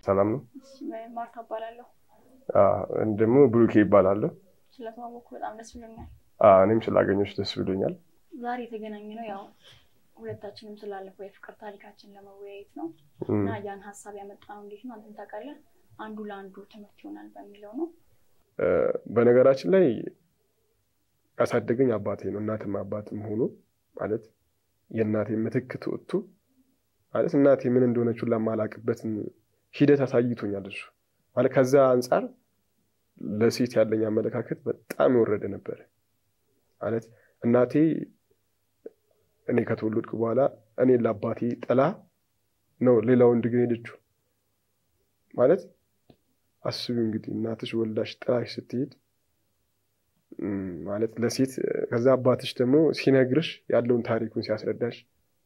ሰላም ነው። ማርታ እባላለሁ። ደግሞ ብሩኬ ይባላለሁ። ስለተዋወቅኩ በጣም ደስ ብሎኛል። እኔም ስላገኘች ደስ ብሎኛል። ዛሬ የተገናኘ ነው ያው ሁለታችንም ስላለፈው የፍቅር ታሪካችን ለመወያየት ነው እና ያን ሀሳብ ያመጣነው እንዴት ነው አንተም ታውቃለህ፣ አንዱ ለአንዱ ትምህርት ይሆናል በሚለው ነው። በነገራችን ላይ ያሳደገኝ አባቴ ነው። እናትም አባትም ሆኖ ማለት የእናቴ ምትክ ትወጥቶ ማለት እናቴ ምን እንደሆነችው ለማላቅበትን ሂደት አሳይቶኛል። እሱ ማለት ከዛ አንጻር ለሴት ያለኝ አመለካከት በጣም የወረደ ነበረ። ማለት እናቴ እኔ ከተወለድኩ በኋላ እኔ ለአባቴ ጥላ ነው ሌላ ወንድ ግን ሄደችው። ማለት አስቢ እንግዲህ እናትሽ ወልዳሽ ጥላሽ ስትሄድ ማለት ለሴት ከዛ አባትሽ ደግሞ ሲነግርሽ ያለውን ታሪኩን ሲያስረዳሽ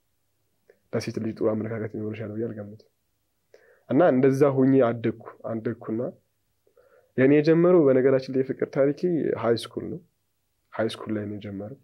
ለሴት ልጅ ጥሩ አመለካከት ይኖርሻል ብዬ አልገምትም። እና እንደዛ ሆኜ አደግኩ አደግኩና የእኔ የጀመረው በነገራችን ላይ የፍቅር ታሪኬ ሀይ ስኩል ነው። ሀይ ስኩል ላይ ነው የጀመረው።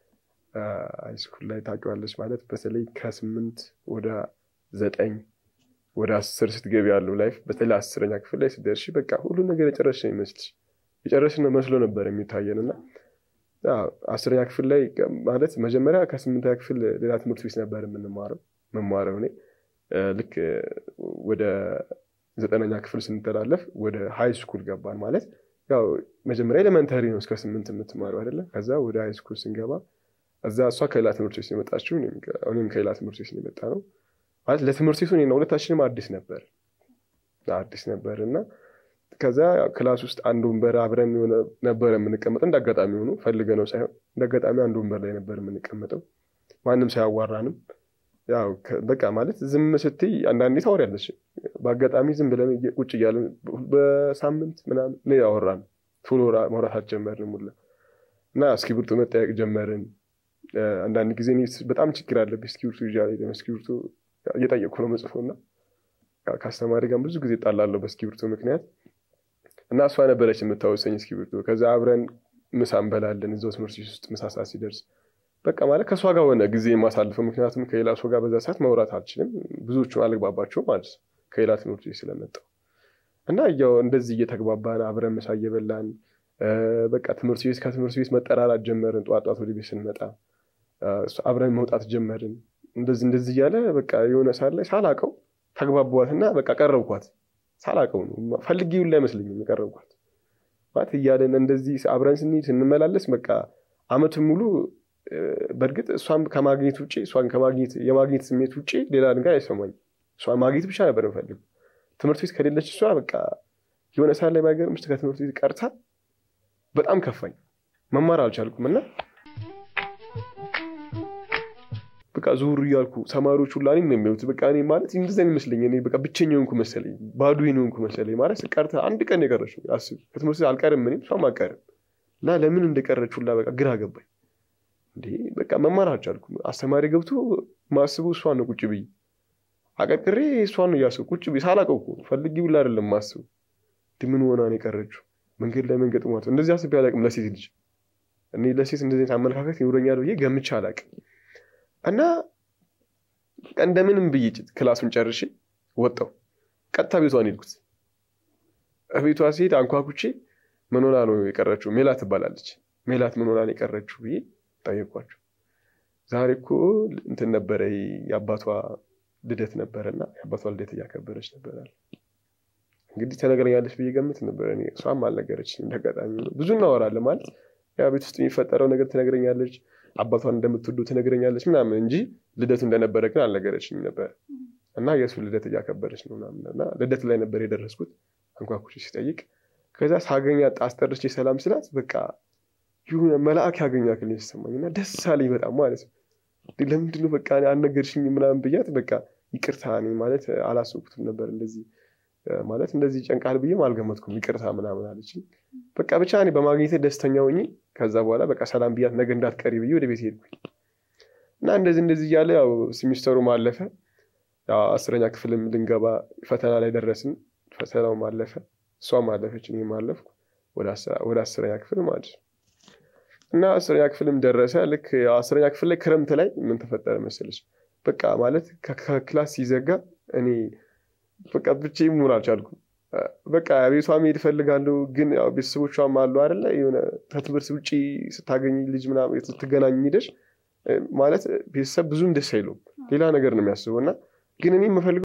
ሀይ ስኩል ላይ ታውቂዋለች ማለት በተለይ ከስምንት ወደ ዘጠኝ ወደ አስር ስትገቢ ያለው ላይፍ በተለይ አስረኛ ክፍል ላይ ስትደርሺ በቃ ሁሉ ነገር የጨረስሽ ነው ይመስልሽ የጨረስሽ ነው መስሎ ነበር የሚታየን እና አስረኛ ክፍል ላይ ማለት መጀመሪያ ከስምንተኛ ክፍል ሌላ ትምህርት ቤት ነበር የምንማረው መማረው እኔ ልክ ወደ ዘጠነኛ ክፍል ስንተላለፍ ወደ ሀይ ስኩል ገባን። ማለት ያው መጀመሪያ ኤሌመንተሪ ነው እስከ ስምንት የምትማረው አይደለም። ከዛ ወደ ሀይ ስኩል ስንገባ እዛ እሷ ከሌላ ትምህርት ቤት የመጣችው እኔም ከሌላ ትምህርት ቤት የመጣ ነው። ማለት ለትምህርት ቤቱ እኔና ሁለታችንም አዲስ ነበር አዲስ ነበር እና ከዛ ክላስ ውስጥ አንድ ወንበር አብረን ነበር የምንቀመጠው። እንደ አጋጣሚ ሆኖ ፈልገ ነው ሳይሆን እንደ አጋጣሚ አንድ ወንበር ላይ ነበር የምንቀመጠው፣ ማንም ሳያዋራንም። ያው በቃ ማለት ዝም ስትይ አንዳንዴ ታወሪያለች። በአጋጣሚ ዝም ብለን ቁጭ እያለን በሳምንት ምናምን ነው ያወራን። ቶሎ ማውራት አልጀመርንም ሁላ እና እስክሪብቶ መጠያየቅ ጀመርን። አንዳንድ ጊዜ በጣም ችግር አለብኝ እስክሪብቶ ይዤ እስክሪብቶ እየጠየቅኩ ነው መጽፎ እና ከአስተማሪ ጋር ብዙ ጊዜ እጣላለሁ በእስክሪብቶ ምክንያት እና እሷ ነበረች የምታወሰኝ እስክሪብቶ። ከዛ አብረን ምሳ እንበላለን እዛው ትምህርት ቤት ውስጥ ምሳ ሰዓት ሲደርስ በቃ ማለት ከእሷ ጋር ሆነ ጊዜ የማሳልፈው። ምክንያቱም ከሌላ ሰው ጋር በዛ ሰዓት ማውራት አልችልም፣ ብዙዎቹን አልግባባቸው ማለት ነው ከሌላ ትምህርት ቤት ስለመጣው እና ያው እንደዚህ እየተግባባን አብረን ምሳ እየበላን በቃ ትምህርት ቤት ከትምህርት ቤት መጠራራት ጀመርን። ጠዋት ጠዋት ወደ ቤት ስንመጣ አብረን መውጣት ጀመርን። እንደዚህ እንደዚህ እያለ በቃ የሆነ ሰዓት ላይ ሳላቀው ተግባቧትና በቃ ቀረብኳት። ሳላቀው ነው ፈልጌው ላይ አይመስለኝም የቀረብኳት ማለት እያለን እንደዚህ አብረን ስንሄድ ስንመላለስ በቃ አመቱን ሙሉ በእርግጥ እሷን ከማግኘት ውጭ እሷን ከማግኘት የማግኘት ስሜት ውጭ ሌላ ነገር አይሰማኝ። እሷን ማግኘት ብቻ ነበር የምፈልገው። ትምህርት ቤት ከሌለች እሷ በቃ የሆነ ሰዓት ላይ ባይገርምሽ ከትምህርት ቤት ቀርታ በጣም ከፋኝ። መማር አልቻልኩም እና በቃ ዙር እያልኩ ተማሪዎች ሁላ እኔን ነው የሚያዩት። በቃ እኔ ማለት እንደዛ ይመስለኝ እኔ በቃ ብቸኛ ሆንኩ መሰለኝ፣ ባዶ ሆንኩ መሰለኝ። ማለት ቀርታ አንድ ቀን የቀረችው አስብ፣ ከትምህርት ቤት አልቀርም እኔም እሷም አልቀርም እና ለምን እንደቀረች ሁላ በቃ ግራ ገባኝ። እንዴ በቃ መማር አልቻልኩም። አስተማሪ ገብቶ ማስበው እሷን ነው ቁጭ ብዬ አቀርቅሬ እሷን ነው እያስብ ቁጭ ብዬ ሳላውቀው እኮ ፈልጌ ብላ አይደለም ማስበው። ምን ሆና ነው የቀረችው? መንገድ ላይ መንገጥ ማለት እንደዚህ አስቤ አላውቅም። ለሴት ልጅ እኔ ለሴት እንደዚህ አመለካከት ይኖረኛል ብዬ ገምቼ አላውቅም። እና እንደምንም ብዬ ክላሱን ጨርሼ ወጣሁ። ቀጥታ ቤቷን ሄድኩት። ቤቷ ሲሄድ አንኳኩቼ ምን ሆና ነው የቀረችው? ሜላት ትባላለች። ሜላት ምን ሆና ነው የቀረችው ብዬ ጠየኳቸው። ዛሬ እኮ እንትን ነበረ የአባቷ ልደት ነበረና የአባቷ ልደት እያከበረች ነበራል። እንግዲህ ተነግረኛለች ብዬ ገምት ነበረ። እሷም አልነገረችኝም። እንዳጋጣሚ ብዙ እናወራለን ማለት ያ ቤት ውስጥ የሚፈጠረው ነገር ትነግረኛለች፣ አባቷን እንደምትወዱ ትነግረኛለች ምናምን እንጂ ልደቱ እንደነበረ ግን አልነገረችኝም ነበር። እና የእሱ ልደት እያከበረች ነው ምናምን እና ልደት ላይ ነበር የደረስኩት። አንኳኩቼ ሲጠይቅ ከዛ ሳገኛት አስጠርቼ ሰላም ስላት በቃ የሆነ መልአክ ያገኛ ክል የተሰማኝ እና ደስ አለኝ በጣም ማለት ነው። ለምንድን ነው በቃ አልነገርሽኝ ምናምን ብያት በቃ ይቅርታ እኔ ማለት አላሰብኩትም ነበር እንደዚህ ማለት እንደዚህ ጨንቃል ብዬም አልገመትኩም። ይቅርታ ምናምን አለችኝ። በቃ ብቻ እኔ በማግኘት ደስተኛ ሆኜ ከዛ በኋላ በቃ ሰላም ብያት ነገ እንዳትቀሪ ብዬ ወደ ቤት ሄድኩኝ እና እንደዚህ እንደዚህ እያለ ያው ሲሚስተሩ ማለፈ። አስረኛ ክፍልም ልንገባ ፈተና ላይ ደረስን። ፈተናው ማለፈ፣ እሷም አለፈች፣ እኔም አለፍኩ ወደ አስረኛ ክፍል ማለት ነው። እና አስረኛ ክፍልም ደረሰ። ልክ አስረኛ ክፍል ላይ ክረምት ላይ ምን ተፈጠረ መሰለች? በቃ ማለት ከክላስ ሲዘጋ እኔ በቃ ብቻዬን መሆን አልቻልኩም። በቃ ቤቷ መሄድ እፈልጋለሁ፣ ግን ያው ቤተሰቦቿም አሉ አይደለ የሆነ ከትምህርት ውጭ ስታገኝ ልጅ ምናምን ስትገናኝ ሄደሽ ማለት ቤተሰብ ብዙም ደስ አይለውም፣ ሌላ ነገር ነው የሚያስበው እና ግን እኔ የምፈልገው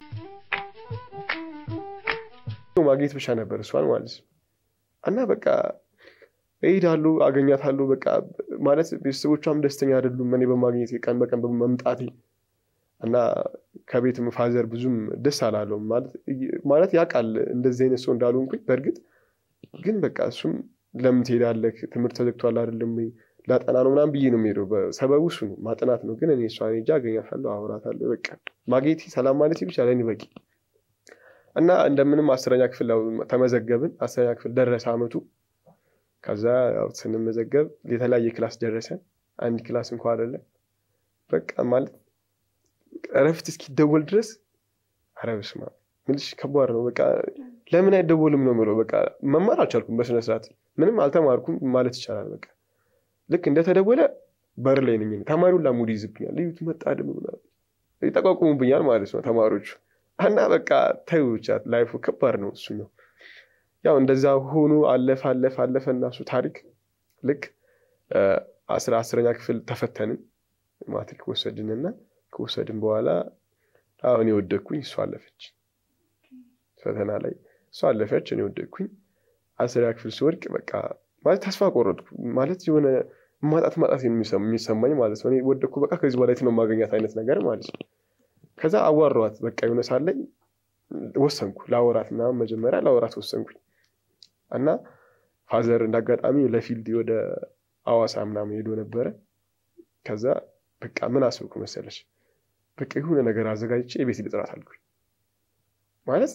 ማግኘት ብቻ ነበር እሷን ማለት ነው እና በቃ እሄዳለሁ፣ አገኛታለሁ። በቃ ማለት ቤተሰቦቿም ደስተኛ አይደሉም እኔ በማግኘት ቀን በቀን በመምጣቴ እና ከቤትም ፋዘር ብዙም ደስ አላለውም። ማለት ያውቃል እንደዚህ አይነት ሰው እንዳልሆንኩኝ በእርግጥ ግን በቃ እሱም ለምን ትሄዳለህ ትምህርት ተዘግቷል አይደለም ወይ ላጠና ነው ምናምን ብዬ ነው የምሄደው። ሰበቡ እሱ ነው ማጥናት ነው። ግን እኔ እሷን ሄጄ አገኛታለሁ፣ አወራታለሁ። በቃ ማግኘቴ ሰላም ማለት ብቻ ለእኔ በቂ እና እንደምንም አስረኛ ክፍል ተመዘገብን። አስረኛ ክፍል ደረሰ አመቱ። ከዛ ያው ስንመዘገብ የተለያየ ክላስ ደረሰን። አንድ ክላስ እንኳ አይደለም በቃ ማለት እረፍት እስኪደወል ድረስ ኧረ በስመ አብ ምልሽ ከባድ ነው። በቃ ለምን አይደወልም ነው የምለው። በቃ መማር አልቻልኩም በስነ ስርዓት ምንም አልተማርኩም ማለት ይቻላል። በቃ ልክ እንደተደወለ በር ላይ ነኝ። ተማሪውን ላሙድ ይዝብኛል። ልዩት መጣ ደግሞ ይጠቋቁሙብኛል ማለት ነው ተማሪዎቹ እና በቃ ተይው ብቻ ላይፉ ከባድ ነው። እሱ ነው ያው እንደዛ ሆኖ አለፈ አለፈ አለፈ እና እሱ ታሪክ ልክ አስራ አስረኛ ክፍል ተፈተንን ማትሪክ ወሰድንና ከወሰድን በኋላ አሁን የወደቅኩኝ እሷ አለፈች። ፈተና ላይ እሷ አለፈች፣ እኔ ወደቅኩኝ። አስረኛ ክፍል ስወድቅ በቃ ማለት ተስፋ ቆረጥኩ። ማለት የሆነ ማጣት ማጣት የሚሰማኝ ማለት ነው። እኔ ወደቅኩ፣ በቃ ከዚህ በላይ ነው የማገኛት አይነት ነገር ማለት ነው። ከዛ አዋራኋት። በቃ የሆነ ሳለኝ ወሰንኩ ለአወራት ምናምን መጀመሪያ ለአወራት ወሰንኩኝ እና ፋዘር እንዳጋጣሚ ለፊልድ ወደ አዋሳ ምናምን ሄዶ ነበረ። ከዛ በቃ ምን አስብኩ መሰለች በቃ የሆነ ነገር አዘጋጅቼ የቤት ልጥራት አልኩኝ። ማለት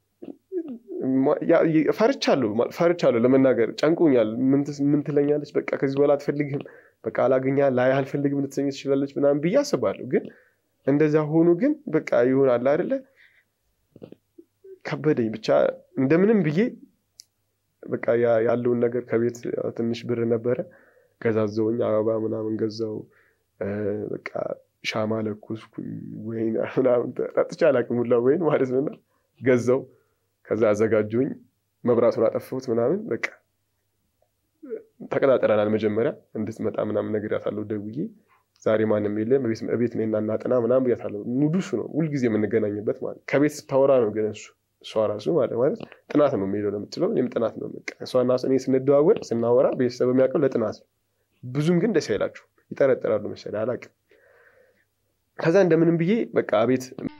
ፈርቻለሁ ፈርቻለሁ ለመናገር ጨንቆኛል። ምን ትለኛለች? በቃ ከዚህ በኋላ አትፈልግም፣ በቃ አላገኛ ላይ አልፈልግም ልትሰኝ ትችላለች ምናምን ብዬ አስባለሁ። ግን እንደዛ ሆኖ ግን በቃ ይሆናል አይደለ ከበደኝ። ብቻ እንደምንም ብዬ በቃ ያለውን ነገር ከቤት ትንሽ ብር ነበረ ገዛዘውኝ፣ አበባ ምናምን ገዛው። በቃ ሻማ ለኮስኩኝ፣ ወይን ምናምን ጠጥቼ አላውቅም ሁላ ወይን ማለት ነውና ገዛው። ከዛ አዘጋጀሁኝ፣ መብራቱን አጠፋሁት ምናምን በቃ ተቀጣጠረናል። መጀመሪያ እንድትመጣ ምናምን ነግሬያታለሁ ደውዬ ዛሬ ማንም የለም ቤት እኔና እናጥና ምናምን ብያታለሁ። ሙዱ እሱ ነው ሁልጊዜ የምንገናኝበት ማለት ከቤት ስታወራ ነው ግን እሱ እሷ ራሱ ማለት ማለት ጥናት ነው የሚሄደው ለምትለው እኔም ጥናት ነው በቃ እሷና እኔ ስንደዋወል ስናወራ ቤተሰብ የሚያውቀው ለጥናት ነው። ብዙም ግን ደስ አይላችሁ ይጠረጠራሉ መሰለኝ አላውቅም። ከዛ እንደምንም ብዬ በቃ ቤት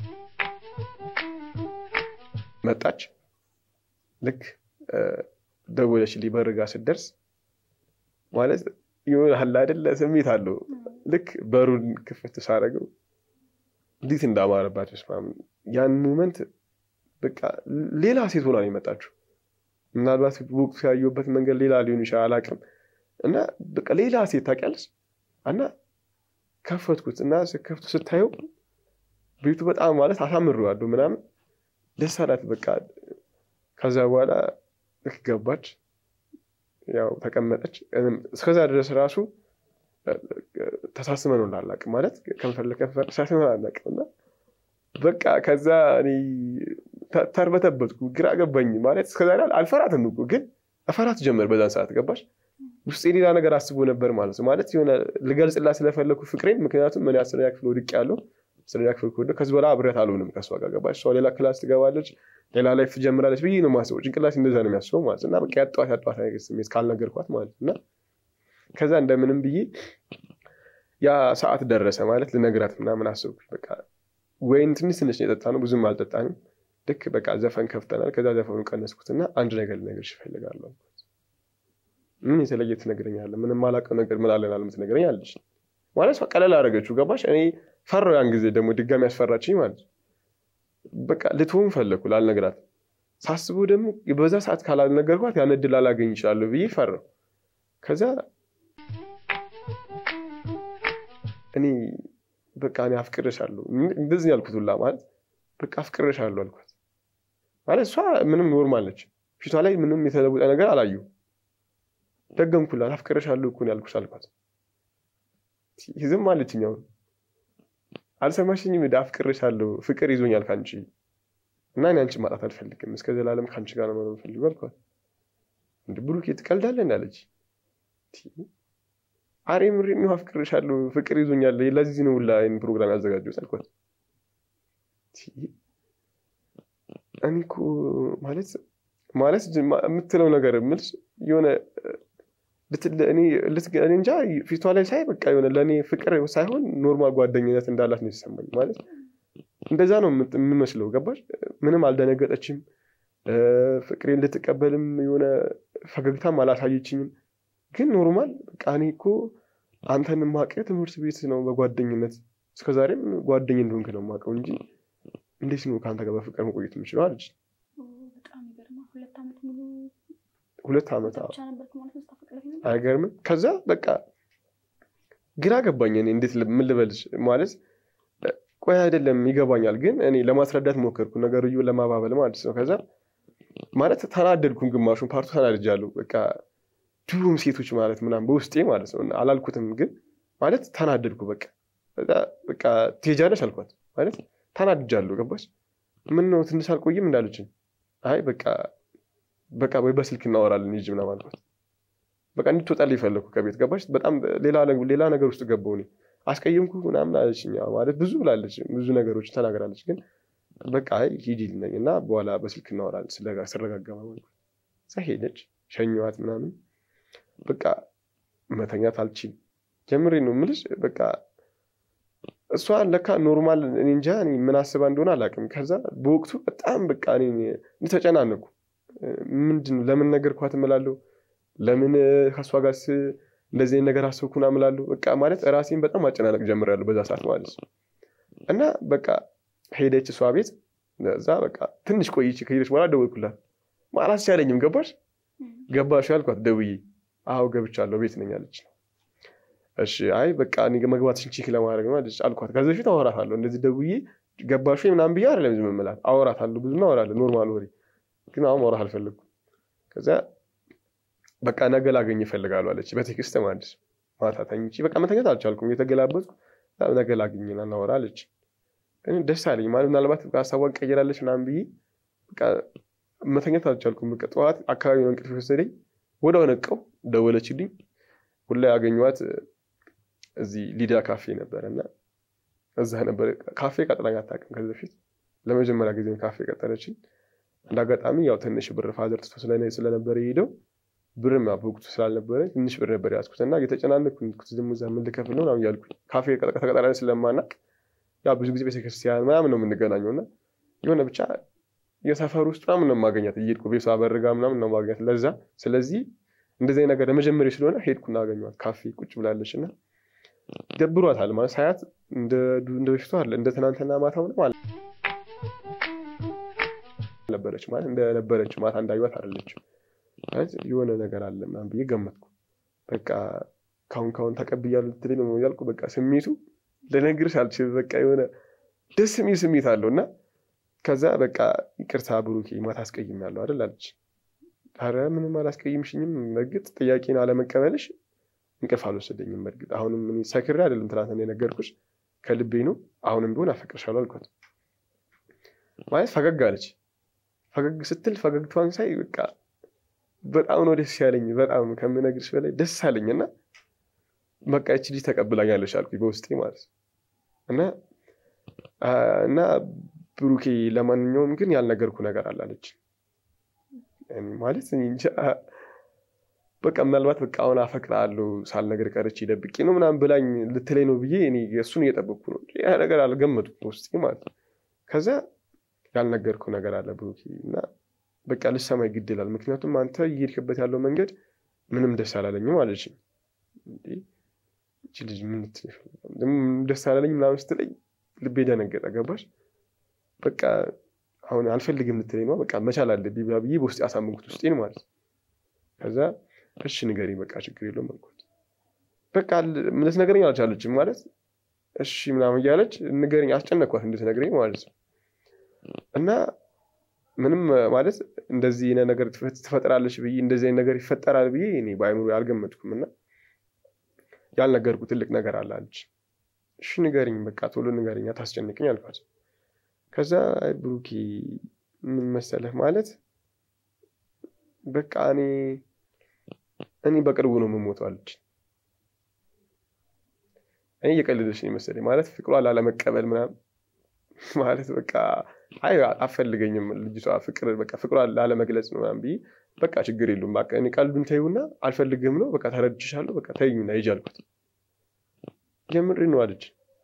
መጣች። ልክ ደወለችልኝ በር ጋ ስትደርስ ማለት ይሆናል አይደለ ስሜት አለው። ልክ በሩን ክፍት ሳደርገው እንዴት እንዳማረባት ስማም ያን ሞመንት በቃ ሌላ ሴት ሆና ነው የመጣችው። ምናልባት ወቅቱ ያየሁበት መንገድ ሌላ ሊሆን ይችላል አላውቅም። እና በቃ ሌላ ሴት ታውቂያለሽ። እና ከፈትኩት እና ስከፍቱ ስታየው ቤቱ በጣም ማለት አሳምሬዋለሁ ምናምን ደስ አላት። በቃ ከዛ በኋላ ልክ ገባች፣ ያው ተቀመጠች። እስከዛ ድረስ ራሱ ተሳስመን ነው እንዳላውቅም ማለት ከንፈር ለከንፈር ተሳስመን አናውቅም እና በቃ ከዛ እኔ ተርበተበትኩ፣ ግራ ገባኝ። ማለት እስከዛ አልፈራትም እኮ ግን እፈራት ጀመር በዛን ሰዓት ገባሽ። ውስጤ ሌላ ነገር አስቦ ነበር ማለት ነው። ማለት የሆነ ልገልጽላት ስለፈለኩ ፍቅሬን። ምክንያቱም እኔ አስረኛ ክፍል ወድቄ ያለው አስረኛ ክፍል ከወደ ከዚህ በኋላ አብሬያት አልሆንም ከእሷ ጋር ገባሽ። እሷ ሌላ ክላስ ትገባለች፣ ሌላ ላይፍ ትጀምራለች ብዬ ነው የማስበው። ጭንቅላት እንደዛ ነው የሚያስበው ማለት እና በቃ ያጠዋት ያጠዋት ነገር ስሜት ካልነገርኳት ማለት እና ከዛ እንደምንም ብዬ ያ ሰዓት ደረሰ ማለት ልነግራት ምናምን አስብኩኝ በቃ ወይን ትንሽ ትንሽ የጠጣ ነው ብዙም አልጠጣንም። ልክ በቃ ዘፈን ከፍተናል። ከዛ ዘፈኑ ቀነስኩትና አንድ ነገር ልነግርሽ እፈልጋለሁ። ምን የተለየ ትነግረኛለህ? ምንም አላውቀው ነገር ምን አለን የምትነግረኝ አለች። ማለት ቀለል አደረገችው። ገባሽ? እኔ ፈራሁ። ያን ጊዜ ደግሞ ድጋሚ ያስፈራችኝ ማለት በቃ ልትሆን ፈለግኩ ላልነግራት። ሳስበው ደግሞ በዛ ሰዓት ካላልነገርኳት ያን እድል አላገኝ ይችላለሁ ብዬ ፈራሁ። ከዛ እኔ በቃ እኔ አፍቅርሻለሁ እንደዚህ ያልኩት ሁላ ማለት በቃ አፍቅርሻለሁ አልኳት። ማለት እሷ ምንም ኖርማል ነች። ፊቷ ላይ ምንም የተለወጠ ነገር አላዩ። ደገምኩላት። አፍቅርሻለሁ እኮ ነው ያልኩሽ አልኳት። ዝም አለችኝ። አሁን አልሰማሽኝም? ሄዳ አፍቅርሻለሁ፣ ፍቅር ይዞኛል ከአንቺ እና እኔ አንቺን ማጣት አልፈልግም፣ እስከ ዘላለም ከአንቺ ጋር ነው መኖር ፈልገው አልኳት። እንደ ብሩኬ ትቀልዳለህ እንዳለች አሬ ምሬ ነው አፍቅርሻለሁ፣ ፍቅር ይዞኛል፣ ለዚህ ነው ሁላ ይህን ፕሮግራም ያዘጋጀሁት አልኳት። እኔ እኮ ማለት ማለት የምትለው ነገር የምልሽ የሆነ እኔ እንጃ ፊቷ ላይ ሳይ በቃ የሆነ ለእኔ ፍቅር ሳይሆን ኖርማል ጓደኝነት እንዳላት ነው የተሰማኝ። ማለት እንደዛ ነው የምመስለው። ገባሽ? ምንም አልደነገጠችም። ፍቅሬን ልትቀበልም የሆነ ፈገግታም አላሳየችኝም። ግን ኖርማል በቃ እኔ እኮ አንተን የማውቅህ ትምህርት ቤት ነው በጓደኝነት እስከዛሬም ጓደኝ እንደሆንክ ነው የማውቀው እንጂ እንዴት ነው ከአንተ ጋር በፍቅር መቆየት የምችለው አለች። ሁለት ዓመት አይገርምም? ከዛ በቃ ግራ ገባኝ። እኔ እንዴት ምን ልበልሽ ማለት ቆይ አይደለም ይገባኛል፣ ግን እኔ ለማስረዳት ሞከርኩ ነገርዩ ለማባበል ማለት ነው። ከዛ ማለት ተናደድኩም፣ ግማሹን ፓርቱ ተናድጃለሁ። በቃ ድሩም ሴቶች ማለት ምናምን በውስጤ ማለት ነው አላልኩትም፣ ግን ማለት ተናደድኩ። በቃ በቃ ትሄጃለሽ አልኳት ማለት ተናድጃለሁ። ገባች? ምን ነው ትንሽ አልቆይም እንዳለችኝ፣ አይ በቃ በቃ ወይ በስልክ እናወራለን ሂጂ ምናምን አልኳት። በቃ እንድትወጣልኝ ፈለግኩ ከቤት ገባች። በጣም ሌላ ነገር ውስጥ ገባሁ እኔ አስቀየምኩ ምናምን አለችኝ። ማለት ብዙ ብላለች፣ ብዙ ነገሮች ተናግራለች። ግን በቃ ሂጂ ልነኝ እና በኋላ በስልክ እናወራለን ስረጋጋ ማለት እዛ ሄደች። ሸኘኋት ምናምን በቃ መተኛት አልችልም። ጀምሬ ነው የምልሽ በቃ እሷ ለካ ኖርማል እኔ እንጃ ምን አስባ እንደሆነ አላውቅም። ከዛ በወቅቱ በጣም በቃ እኔ ተጨናነኩ። ምንድን ነው ለምን ነገርኳት እምላለሁ፣ ለምን ከእሷ ጋር እንደዚህ ነገር አሰብኩና እምላለሁ። በቃ ማለት ራሴን በጣም ማጨናነቅ ጀምሬያለሁ በዛ ሰዓት ማለት ነው። እና በቃ ሄደች እሷ ቤት። እዛ በቃ ትንሽ ቆይች። ከሄደች በኋላ ደወልኩላት። አላስቻለኝም። ገባሽ ገባሽ ያልኳት ደውዬ፣ አዎ ገብቻለሁ ቤት ነኝ አለች። እሺ አይ በቃ እኔ መግባትሽን ቼክ ለማድረግ ነው አልኳት። ከዚህ በፊት አወራታለሁ እንደዚህ ደውዬ ገባሽ ምናምን ብዬ አይደለም ዝም የምላት አወራታለሁ፣ ብዙ እናወራለን ኖርማል ወሬ። ግን አሁን ማውራት አልፈለግኩም። ከዛ በቃ ነገ ላገኝ እፈልጋለሁ አለች በቴክስት ማለት ማታ ተኝቼ በቃ መተኛት አልቻልኩም። የተገላበጥኩ ነገ ላገኝና እናወራ አለች። ደስ አለኝ ማለት ምናልባት ሀሳቧን ቀይራለች ምናምን ብዬ በቃ መተኛት አልቻልኩም። በቃ ጠዋት አካባቢ ነው እንቅልፍ የወሰደኝ። ወዲያው ነቃው፣ ደወለችልኝ። ሁላ ያገኘኋት እዚህ ሊዳ ካፌ ነበረ እና እዛ ነበረ። ካፌ ቀጥላኝ አታውቅም ከዚህ በፊት ለመጀመሪያ ጊዜ ካፌ ቀጠለችኝ። እንደ አጋጣሚ ያው ትንሽ ብር ፋዘር ትቶ ስለነበረ የሄደው ብርም ያው በወቅቱ ስላልነበረ ትንሽ ብር ነበር ያዝኩት እና እየተጨናነኩ ደግሞ እዛ ምን ልከፍል ነው ምናምን እያልኩኝ ካፌ ተቀጣሪ ስለማናቅ ያው ብዙ ጊዜ ቤተክርስቲያን ምናምን ነው የምንገናኘው እና የሆነ ብቻ የሰፈር ውስጥ ምናምን ነው የማገኛት እየሄድኩ ቤቷ በርጋ ምናምን ነው የማገኛት ለዛ ስለዚህ እንደዚህ ነገር ለመጀመሪያ ስለሆነ ሄድኩና አገኘኋት። ካፌ ቁጭ ብላለች እና ደብሯታል ማለት ሳያት እንደ በፊቱ አለ እንደ ትናንትና ማታ ሆነ ማለት ነበረች ማለት እንደነበረች ማታ እንዳዩት አይደለችም። ማለት የሆነ ነገር አለ ምናምን ብዬ ገመትኩ። በቃ ካሁን ካሁን ተቀብያለሁ ልትለኝ ነው ያልኩ። በቃ ስሜቱ ልነግርሽ አልችልም። በቃ የሆነ ደስ የሚል ስሜት አለው እና ከዛ በቃ ይቅርታ ብሩኬ ማታ አስቀይሜያለሁ አይደል አለች። ኧረ ምንም አላስቀይምሽኝም። በእርግጥ ጥያቄን አለመቀበልሽ እንቅልፍ አልወሰደኝም። በእርግጥ አሁንም እኔ ሰክሬ አይደለም ትናንትና የነገርኩሽ ከልቤ ነው። አሁንም ቢሆን አፈቅርሻለሁ አልኳት። ማለት ፈገግ አለች። ፈገግ ስትል ፈገግታዋን ሳይ በቃ በጣም ነው ደስ ያለኝ። በጣም ከምነግርሽ በላይ ደስ አለኝ እና በቃ ይቺ ልጅ ተቀብላኛለች አልኩኝ በውስጤ ማለት ነው እና እና ብሩኬ ለማንኛውም ግን ያልነገርኩ ነገር አላለች ማለት እንጃ በቃ ምናልባት በቃ አሁን አፈቅርሃለሁ ሳልነግር ቀርቼ ደብቄ ነው ምናምን ብላኝ ልትለኝ ነው ብዬ እኔ እሱን እየጠበቅኩ ነው። ያ ነገር አልገመቱም ውስጤ ማለት ነው። ከዛ ያልነገርኩ ነገር አለ ብሩኬ እና በቃ ልሰማኝ ግድ ይላል። ምክንያቱም አንተ እየሄድክበት ያለው መንገድ ምንም ደስ አላለኝም አለች። እቺ ልጅ ምን ደስ አላለኝ ምናምን ስትለኝ ልቤ ደነገጠ። ገባሽ? በቃ አሁን አልፈልግም ልትለኝ ነው። በቃ መቻል አለብኝ ብዬ በውስጥ ያሳመንኩት ውስጤን ማለት ነው። ከዛ እሺ ንገሪኝ፣ በቃ ችግር የለውም አልኳት። በቃ ልትነግረኝ አልቻለችም ማለት እሺ ምናምን እያለች ንገረኝ፣ አስጨነኳት እንድትነግረኝ ማለት ነው። እና ምንም ማለት እንደዚህ አይነት ነገር ትፈጥራለች ብዬ እንደዚህ አይነት ነገር ይፈጠራል ብዬ እኔ በአይምሮ አልገመትኩም። እና ያልነገርኩ ትልቅ ነገር አለ አለች። እሺ ንገሪኝ፣ በቃ ቶሎ ንገሪኝ፣ አታስጨንቅኝ አልኳት። ከዛ ብሩኬ ምን መሰለህ ማለት በቃ እኔ እኔ በቅርቡ ነው የምሞተው አለች። እኔ እየቀለደች ነው መሰለኝ ማለት ፍቅሯ ላለመቀበል ምናምን ማለት በቃ አይ አፈልገኝም ልጅቷ ፍቅር በቃ ፍቅሯ ላለመግለጽ ነው ምናምን ብዬ በቃ ችግር የለውም በቃ እኔ ቀልዱን ተይውና አልፈልግህም ነው በቃ ተረድቼሻለሁ በቃ ተይኝና ሂጂ አልኩት። የምሬ ነው አለች።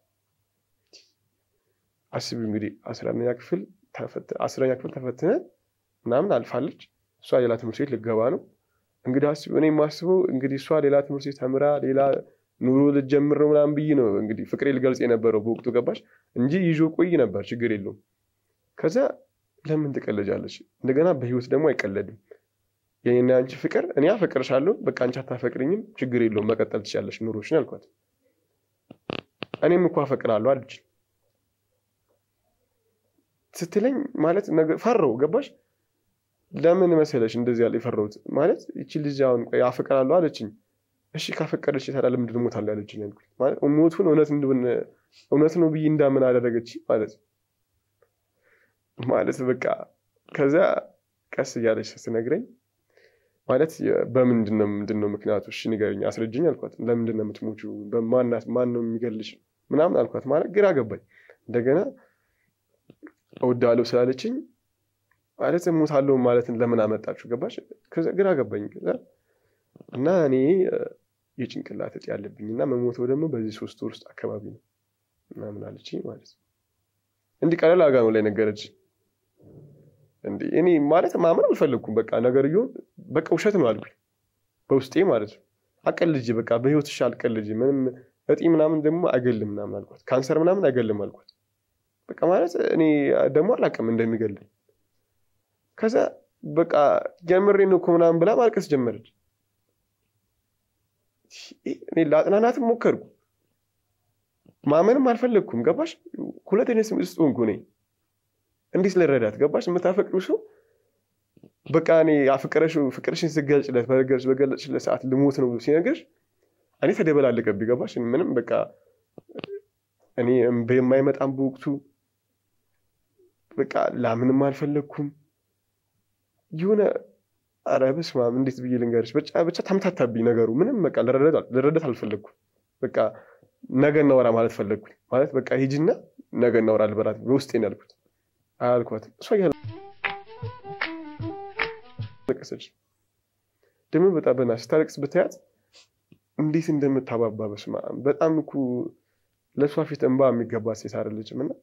አስቢ እንግዲህ አስረኛ ክፍል አስረኛ ክፍል ተፈትነ ምናምን አልፋለች። እሷ ሌላ ትምህርት ቤት ልገባ ነው እንግዲህ አስቢ። እኔ የማስበው እንግዲህ እሷ ሌላ ትምህርት ቤት ተምራ ሌላ ኑሮ ልጀምር ነው ምናምን ብዬ ነው እንግዲህ ፍቅሬ ልገልጽ የነበረው በወቅቱ ገባሽ እንጂ ይዞ ቆይ ነበር ችግር የለውም። ከዛ ለምን ትቀለጃለች? እንደገና በህይወት ደግሞ አይቀለድም። የኔና አንቺ ፍቅር እኔ አፈቅርሻለሁ፣ በቃ አንቺ አታፈቅርኝም፣ ችግር የለውም መቀጠል ትችያለሽ ኑሮሽን አልኳት። እኔም እኮ አፈቅራለሁ አለች ስትለኝ ማለት ፈራው ገባሽ? ለምን መሰለሽ እንደዚህ ያለ የፈራሁት ማለት ይቺ ልጅ አሁን ቆይ አፈቅራለሁ አለችኝ። እሺ ካፈቀደች ታዲያ ለምንድን እሞታለሁ ያለችኝ ያልኩት ማለት ሞቱን እውነት እንደሆነ እውነት ነው ብዬ እንዳምን አደረገች ማለት ማለት በቃ ከዛ ቀስ እያለች ስትነግረኝ ማለት በምንድን ነው ምንድን ነው ምክንያቱ? እሺ ንገረኝ፣ አስረጅኝ አልኳት። ለምንድን ነው የምትሞቹ? በማናት ማን ነው የሚገልሽ ምናምን አልኳት። ማለት ግራ ገባኝ። እንደገና እወዳለሁ ስላለችኝ ማለት እሞታለሁ ማለትን ለምን አመጣችሁ? ገባሽ? ከዛ ግራ ገባኝ። ከዛ እና እኔ የጭንቅላት እጢ ያለብኝ እና መሞተው ደግሞ በዚህ ሶስት ወር ውስጥ አካባቢ ነው ምናምን አለችኝ ማለት ነው። እንዲህ ቀለል አድርጋ ነው ላይ ነገረች። እንዲህ እኔ ማለት ማመን አልፈለግኩም። በቃ ነገርየውን በቃ ውሸት ነው አልኩኝ በውስጤ ማለት ነው። አቀልጅ በቃ በህይወትሽ አልቀልጅ ምንም እጢ ምናምን ደግሞ አይገልም ምናምን አልኳት። ካንሰር ምናምን አይገልም አልኳት። በቃ ማለት እኔ ደግሞ አላውቅም እንደሚገልም። ከዛ በቃ ጀምሬ ነው እኮ ምናምን ብላ ማልቀስ ጀመረች። እኔ ለአጥናናትም ሞከርኩ፣ ማመንም አልፈለግኩም። ገባሽ? ሁለተኛ ስም ውስጥ ሆንኩ እኔ እንዲህ ስለረዳት ገባሽ? የምታፈቅሩ ሰው በቃ እኔ ያፈቀረሽው ፍቅርሽን ስገልጭለት በገለጽ በገለጽለት ሰዓት ልሞት ነው ብሎ ሲነግርሽ እኔ ተደበላለቀብኝ። ገባሽ? ምንም በቃ እኔ የማይመጣም በወቅቱ በቃ ላምንም አልፈለግኩም። የሆነ ኧረ በስመ አብ እንዴት ብዬ ልንገርሽ? ብቻ ተምታታብኝ ነገሩ። ምንም በቃ ልረዳት አልፈለግኩም። በቃ ነገ እናወራ ማለት ፈለግኩኝ። ማለት በቃ ሂጂና ነገ እናወራ ልበላት በውስጤ ነው ያልኩት። አያልኳትም እሷ እያለቀሰች ደግሞ በጣም በና ስታለቅስ ብታያት እንዴት እንደምታባባ በስመ አብ በጣም እኮ ለእሷ ፊት እንባ የሚገባት ሴት አይደለችም። እና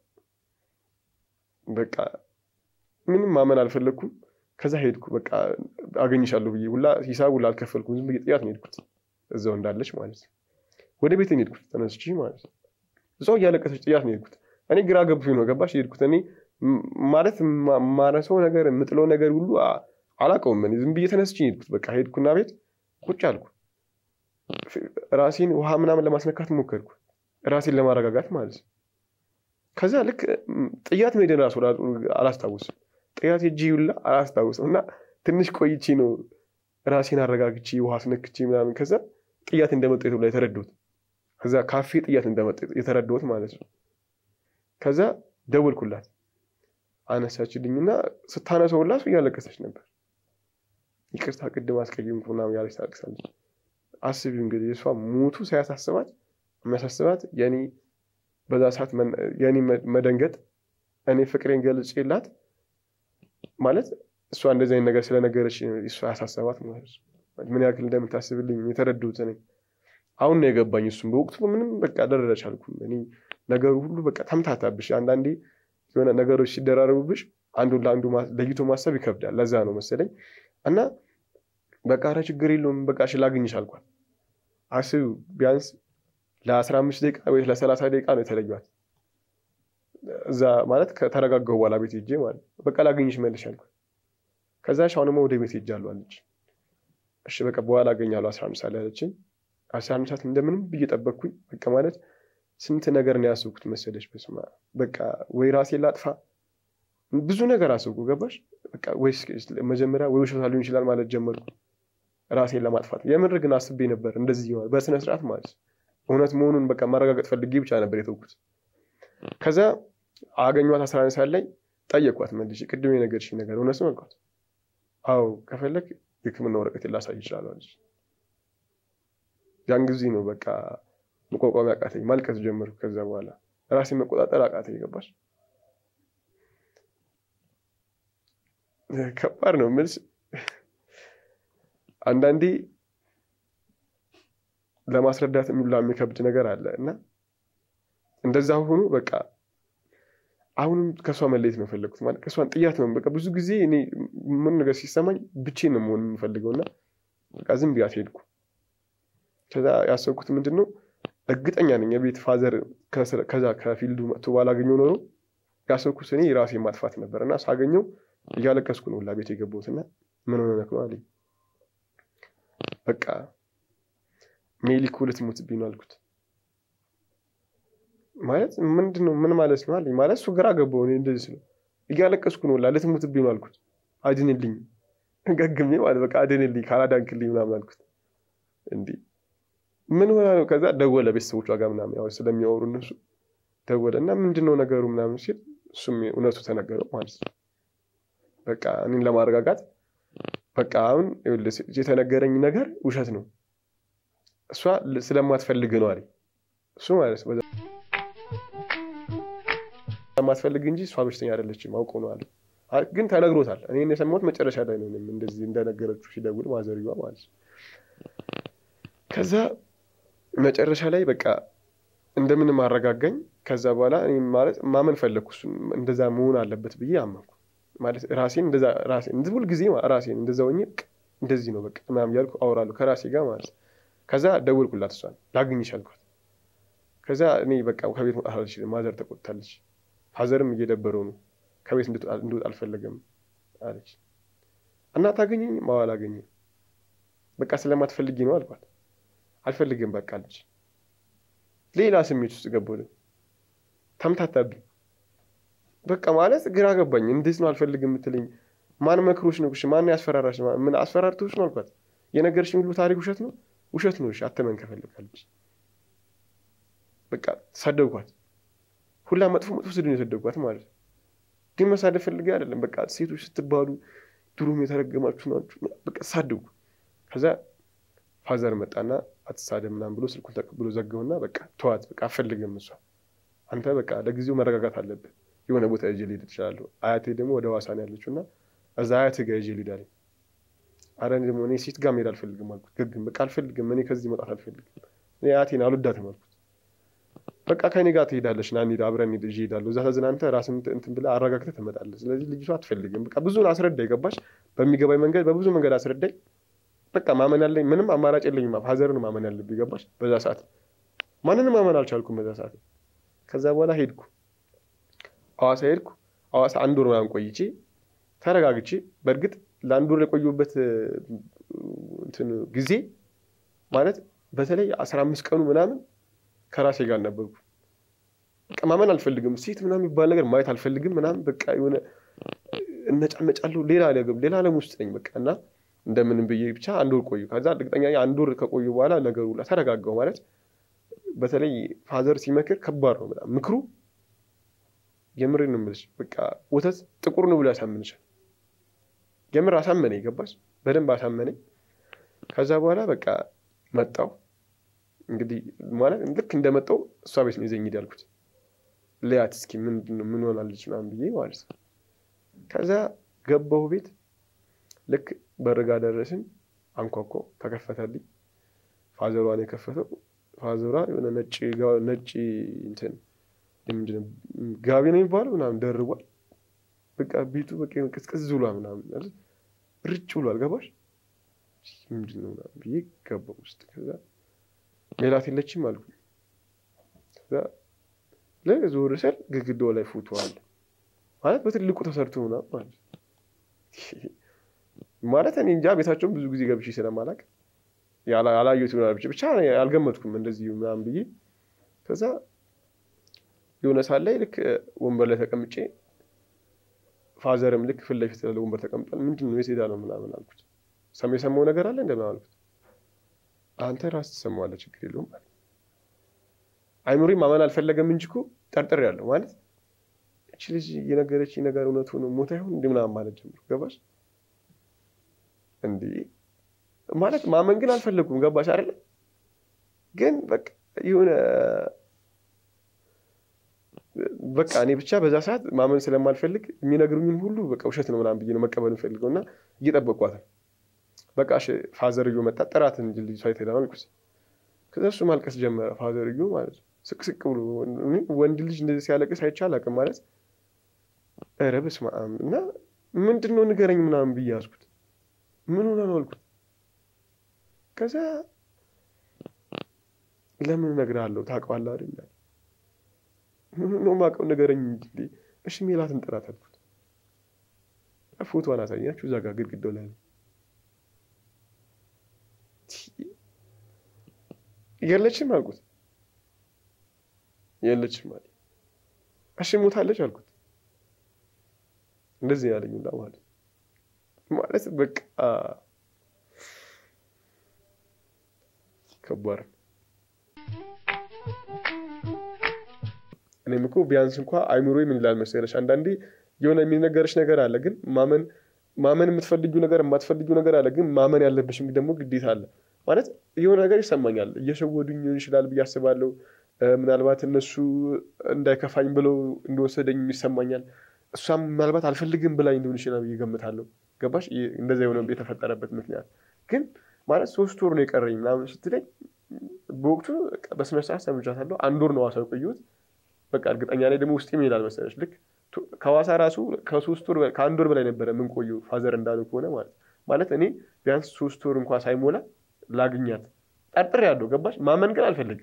በቃ ምንም ማመን አልፈለግኩም። ከዛ ሄድኩ በቃ አገኝሻለሁ ብዬ ሁላ ሂሳብ ሁላ አልከፈልኩም። ዝም ብዬ ጥያት ነው ሄድኩት እዛው እንዳለች ማለት ነው። ወደ ቤት ነው ሄድኩት ተነስቼ ማለት ነው። እዛው እያለቀሰች ጥያት ነው ሄድኩት። እኔ ግራ ገብቶኝ ነው ገባሽ ሄድኩት እኔ ማለት ማረሰው ነገር የምጥለው ነገር ሁሉ አላውቀውም። እኔ ዝም ብዬ ተነስቼ ሄድኩት። በቃ ሄድኩና ቤት ቁጭ አልኩ። ራሴን ውሃ ምናምን ለማስነካት ሞከርኩ፣ ራሴን ለማረጋጋት ማለት ነው። ከዛ ልክ ጥያት መሄድን ራሱ አላስታውስም። ጥያት ሄጄ ሁላ አላስታውስም። እና ትንሽ ቆይቼ ነው ራሴን አረጋግቼ ውሃ አስነክቼ ምናምን ከዛ ጥያት እንደመጣ የተብላ የተረዳሁት ከዛ ካፌ ጥያት እንደመጣ የተረዳሁት ማለት ነው። ከዛ ደወልኩላት አነሳችልኝና ስታነሰው ሁላ እሱ እያለቀሰች ነበር። ይቅርታ ቅድም አስቀየምኩ ምናምን ያለች ታለቅሳለች። አስቢው እንግዲህ እሷ ሞቱ ሳያሳስባት የሚያሳስባት የኔ በዛ ሰዓት የኔ መደንገጥ እኔ ፍቅሬን ገልጬላት ማለት እሷ እንደዚህ አይነት ነገር ስለነገረች እሷ ያሳሰባት ማለት ነው። ምን ያክል እንደምታስብልኝ የተረዱት እኔ አሁን ነው የገባኝ። እሱም በወቅቱ ምንም በቃ ደረረች አልኩም። እኔ ነገሩ ሁሉ በቃ ተምታታብሽ። አንዳንዴ የሆነ ነገሮች ሲደራረቡብሽ አንዱን ለአንዱ ለይቶ ማሰብ ይከብዳል። ለዛ ነው መሰለኝ እና በቃ ኧረ ችግር የለውም በቃ እሺ ላግኝሽ አልኳት። አስቢው ቢያንስ ለአስራ አምስት ደቂቃ ወይ ለሰላሳ ደቂቃ ነው የተለዩት። እዛ ማለት ከተረጋጋሁ በኋላ ቤት ሄጄ ማለት በቃ ላገኝሽ መልሽ አልኳት። ከዛ ሻሁንማ ወደ ቤት ሄጃለሁ አለች። እሺ በቃ በኋላ አገኛለሁ አስራ አምስት ሰዓት ላይ አለችኝ። አስራ አምስት ሰዓት እንደምንም ብዬ ጠበቅኩኝ። በቃ ማለት ስንት ነገር ነው ያሰብኩት መሰለሽ። በስመ አብ በቃ ወይ ራሴን ላጥፋ ብዙ ነገር አሰብኩ። ገባሽ በቃ ወይ መጀመሪያ ወይ ውሸቷ ሊሆን ይችላል ማለት ጀመርኩ ራሴን ለማጥፋት። የምር ግን አስቤ ነበር እንደዚህ ይሆናል በስነ ስርዓት ማለት እውነት መሆኑን በቃ ማረጋገጥ ፈልጌ ብቻ ነበር የተውኩት። ከዛ አገኟት አስራ አንድ ሰዓት ላይ ጠየቋት መልሼ ቅድም የነገርሽኝ ነገር እውነት ነው አልኳት። አዎ ከፈለግ የሕክምና ወረቀት ላሳይ ይችላል አለች። ያን ጊዜ ነው በቃ መቋቋም አቃተኝ፣ ማልቀስ ጀመርኩ። ከዛ በኋላ ራሴን መቆጣጠር አቃተኝ። ገባሽ? ከባድ ነው የምልሽ። አንዳንዴ ለማስረዳት የሚላ የሚከብድ ነገር አለ እና እንደዛ ሆኖ በቃ አሁንም ከእሷ መለየት ነው የፈለግኩት። ማለት ከእሷን ጥያት ነው በቃ ብዙ ጊዜ እኔ ምን ነገር ሲሰማኝ ብቼን ነው መሆን የምፈልገው እና በቃ ዝም ብያት ሄድኩ። ከዛ ያሰብኩት ምንድን ነው እርግጠኛ ነኝ የቤት ፋዘር ከዛ ከፊልዱ መጥቶ ባላገኘው ኖሮ ያሰብኩት እኔ ራሴ ማጥፋት ነበር እና ሳገኘው እያለቀስኩ ነው ሁላ ቤት የገባሁት እና ምን ሆነ ነው አለኝ። በቃ ሜሊ እኮ ልትሞትብኝ ነው አልኩት። ማለት ምንድን ነው ምን ማለት ነው አለኝ። ማለት እሱ ግራ ገባው። እኔ እንደዚህ ስለው እያለቀስኩ ነው ሁላ ልትሞትብኝ ነው አልኩት። አድንልኝ ገግሜ ማለት በቃ አድንልኝ ካላዳንክልኝ ምናምን አልኩት። እንዲህ ምን ሆና ነው? ከዛ ደወለ ቤተሰቦቿ ጋር ምናምን ያው ስለሚያወሩ እነሱ ደወለ እና ምንድን ነው ነገሩ ምናምን ሲል እሱም እውነቱ ተነገረው ማለት ነው። በቃ እኔን ለማረጋጋት በቃ አሁን የተነገረኝ ነገር ውሸት ነው፣ እሷ ስለማትፈልግ ነው አለኝ። እሱ ማለት ነው ስለማትፈልግ እንጂ እሷ በሽተኛ አይደለችም አውቆ ነው አለ። ግን ተነግሮታል። እኔ የሰማሁት መጨረሻ ላይ ነው እንደዚህ እንደነገረችው ሲደውል ማዘርዋ ማለት ነው። ከዛ መጨረሻ ላይ በቃ እንደምንም አረጋጋኝ። ከዛ በኋላ እኔ ማለት ማመን ፈለግኩ እሱን እንደዛ መሆን አለበት ብዬ አመንኩ። ማለት ራሴን እንደዛ ራሴን ሁል ጊዜ ራሴን እንደዛ ሆኜ እንደዚህ ነው በቃ ምናምን እያልኩ አወራለሁ ከራሴ ጋር ማለት ነው። ከዛ ደወልኩላት እሷን ላግኝሽ አልኳት። ከዛ እኔ በቃ ከቤት መውጣት አልችልም፣ ማዘር ተቆጥታለች፣ ፋዘርም እየደበረው ነው፣ ከቤት እንድወጣ አልፈለገም አለች። እና ታገኘኝ ማዋ አላገኘኝ በቃ ስለማትፈልጊ ነው አልኳት። አልፈልግም በቃ አለች። ሌላ ስሜት ውስጥ ገባሁ። ተምታታብኝ። በቃ ማለት ግራ ገባኝ። እንዴት ነው አልፈልግም የምትለኝ? ማን መክሮች ነው? ማን ያስፈራራሽ? ምን አስፈራርቶች ነው አልኳት። የነገርሽኝ ሁሉ ታሪክ ውሸት ነው? ውሸት ነው። እሺ አተመን ከፈልጋለች። በቃ ሰደብኳት። ሁላ መጥፎ መጥፎ ስድብ ነው የሰደብኳት ማለት ነው። ግን መሳደብ ፈልጌ አይደለም። በቃ ሴቶች ስትባሉ ድሮም የተረገማችሁ ናችሁ። በቃ ሳደብኩ። ከዛ ፋዘር መጣና አትሳደብ ምናምን ብሎ ስልኩን ተቀብሎ ዘገውና በቃ ተዋት፣ በቃ አፈልግም እሷ አንተ በቃ ለጊዜው መረጋጋት አለብህ። የሆነ ቦታ ይዤ ልሄድ እችላለሁ። አያቴ ደግሞ ወደ ሐዋሳ ነው ያለችው እና እዛ አያቴ ጋር ይዤ ልሄድ አለኝ። ኧረ እኔ ደግሞ እኔ ሴት ጋር መሄድ አልፈልግም አልኩት። ግግም በቃ አልፈልግም፣ እኔ ከዚህ መውጣት አልፈልግም። እኔ አያቴን አልወዳትም አልኩት። በቃ ከእኔ ጋር ትሄዳለች፣ ና እንሂድ፣ አብረን ይዤ እሄዳለሁ። እዛ ተዝናንተህ ራስን እንትን ብለህ አረጋግተህ ትመጣለህ። ስለዚህ ልጅቷ አትፈልግም። በቃ ብዙ አስረዳኝ፣ ገባሽ? በሚገባኝ መንገድ በብዙ መንገድ አስረዳኝ። በቃ ማመን ያለኝ ምንም አማራጭ የለኝም። ፋዘርን ማመን ያለብኝ ገባሽ? በዛ ሰዓት ማንንም ማመን አልቻልኩም በዛ ሰዓት። ከዛ በኋላ ሄድኩ፣ ሐዋሳ ሄድኩ። ሐዋሳ አንድ ወር ምናምን ቆይቼ ተረጋግቼ፣ በእርግጥ ለአንድ ወር የቆየሁበት እንትን ጊዜ ማለት በተለይ አስራ አምስት ቀኑ ምናምን ከራሴ ጋር ነበርኩ። በቃ ማመን አልፈልግም፣ ሴት ምናምን የሚባል ነገር ማየት አልፈልግም ምናምን በቃ የሆነ እነጫነጫለሁ፣ ሌላ ሌላ ዓለም ውስጥ ነኝ በቃ እና እንደምንም ብዬ ብቻ አንድ ወር ቆዩ። ከዛ እርግጠኛ አንድ ወር ከቆዩ በኋላ ነገሩ ተረጋጋው። ማለት በተለይ ፋዘር ሲመክር ከባድ ነው በጣም ምክሩ። የምር ነው የምልሽ። በቃ ወተት ጥቁር ነው ብሎ ያሳምንሻል። የምር አሳመነኝ፣ ገባሽ? በደንብ አሳመነኝ። ከዛ በኋላ በቃ መጣው እንግዲህ ማለት ልክ እንደመጣው እሷ ቤት ነው ይዘኝ ሂድ ያልኩት። ልያት እስኪ ምን ሆናለች ምናምን ብዬ ማለት ነው። ከዛ ገባሁ ቤት ልክ በርጋ ደረስን። አንኳኳ፣ ተከፈተልኝ። ፋዘሯን የከፈተው ፋዘሯ የሆነ ነጭ ነጭ እንትን ምንድን ነው ጋቢ ነው የሚባለው ምናምን ደርቧል። በቃ ቤቱ በቃ ቅዝቅዝ ብሏል ምናምን ርጭ ብሏል። ገባሽ ምንድን ነው ምናምን ብዬ ገባሁ ውስጥ። ከዛ ሜላት የለችም አልኩ። ከዛ ዞር ስል ግድግዳው ላይ ፎቶ አለ ማለት በትልቁ ተሰርቶ ምናምን ማለት ማለት እኔ እንጃ ቤታቸውን ብዙ ጊዜ ገብቼ ስለማላውቅ ያላየሁት ይሆናል ብቻ አልገመትኩም እንደዚህ ምናምን ብዬ ከዛ የሆነ ሰዓት ላይ ልክ ወንበር ላይ ተቀምጬ ፋዘርም ልክ ፊት ለፊት ያለ ወንበር ተቀምጧል። ምንድን ነው የት ሄዳ ነው ምናምን አልኩት። ሰም የሰማው ነገር አለ እንደምን አልኩት። አንተ ራስህ ትሰማዋለህ ችግር የለውም ማለት አይኑሪ ማመን አልፈለገም እንጂ እኮ ጠርጥሬያለሁ ማለት እች ልጅ የነገረች ነገር እውነቱ ነው ሞታ ይሆን እንዲ ምናምን ማለት ጀምሩ። ገባሽ እንዲህ ማለት ማመን ግን አልፈለጉም። ገባሽ አይደለ? ግን በቃ የሆነ በቃ እኔ ብቻ በዛ ሰዓት ማመን ስለማልፈልግ የሚነግሩኝን ሁሉ በቃ ውሸት ነው ምናምን ብዬ ነው መቀበል የምፈልገው እና እየጠበቅኳት ነው። በቃ ፋዘርዮ መጣ ጥራት እንጂ ልጅቷ የተሄዳ አልኩት። ከዛ እሱ ማልቀስ ጀመረ ፋዘርዮ ማለት ነው። ስቅስቅ ብሎ ወንድ ልጅ እንደዚህ ሲያለቅስ አይቼ አላውቅም ማለት ኧረ በስመ አብ እና ምንድን ነው ንገረኝ ምናምን ብዬ ያዝኩት። ምን ሆነ ነው አልኩት። ከዛ ለምን እነግርሃለሁ ታውቀዋለህ አይደል? ምን ነው የማውቀው ንገረኝ እንጂ እሺ ሜላትን ጥራት አልኩት። ፎቶዋን አሳያችሁ እዛ ጋር ግድግዳው ላይ ነው። የለችም አልኩት። የለችም አለ። እሺ ሞታለች አልኩት። እንደዚህ ያለኝ ሁላ ማለት ማለት በቃ ከባድ ነው። እኔም እኮ ቢያንስ እንኳ አይምሮ ምን ይላል መሰለሽ፣ አንዳንዴ የሆነ የሚነገርሽ ነገር አለ፣ ግን ማመን ማመን የምትፈልጊው ነገር የማትፈልጊው ነገር አለ፣ ግን ማመን ያለብሽም ደግሞ ግዴታ አለ። ማለት የሆነ ነገር ይሰማኛል፣ እየሸወዱኝ ሊሆን ይችላል ብዬ አስባለሁ። ምናልባት እነሱ እንዳይከፋኝ ብለው እንደወሰደኝ ይሰማኛል። እሷም ምናልባት አልፈልግም ብላኝ ሊሆን ይችላል ብዬ ገምታለሁ። ገባሽ? እንደዛ የሆነ የተፈጠረበት ምክንያት ግን ማለት ሶስት ወር ነው የቀረኝ ምናምን ስትለኝ በወቅቱ በስነ ስርዓት ሰምቻታለሁ። አንድ ወር ነው ሐዋሳ የቆየሁት። በቃ እርግጠኛ ላይ ደግሞ ውስጥ ይሄዳል መሰለሽ። ልክ ከሐዋሳ ራሱ ከሶስት ወር ከአንድ ወር በላይ ነበረ የምንቆየው ፋዘር እንዳሉ ከሆነ ማለት ማለት እኔ ቢያንስ ሶስት ወር እንኳ ሳይሞላ ላግኛት ጠርጥር ያለው ገባሽ? ማመን ግን አልፈልግም።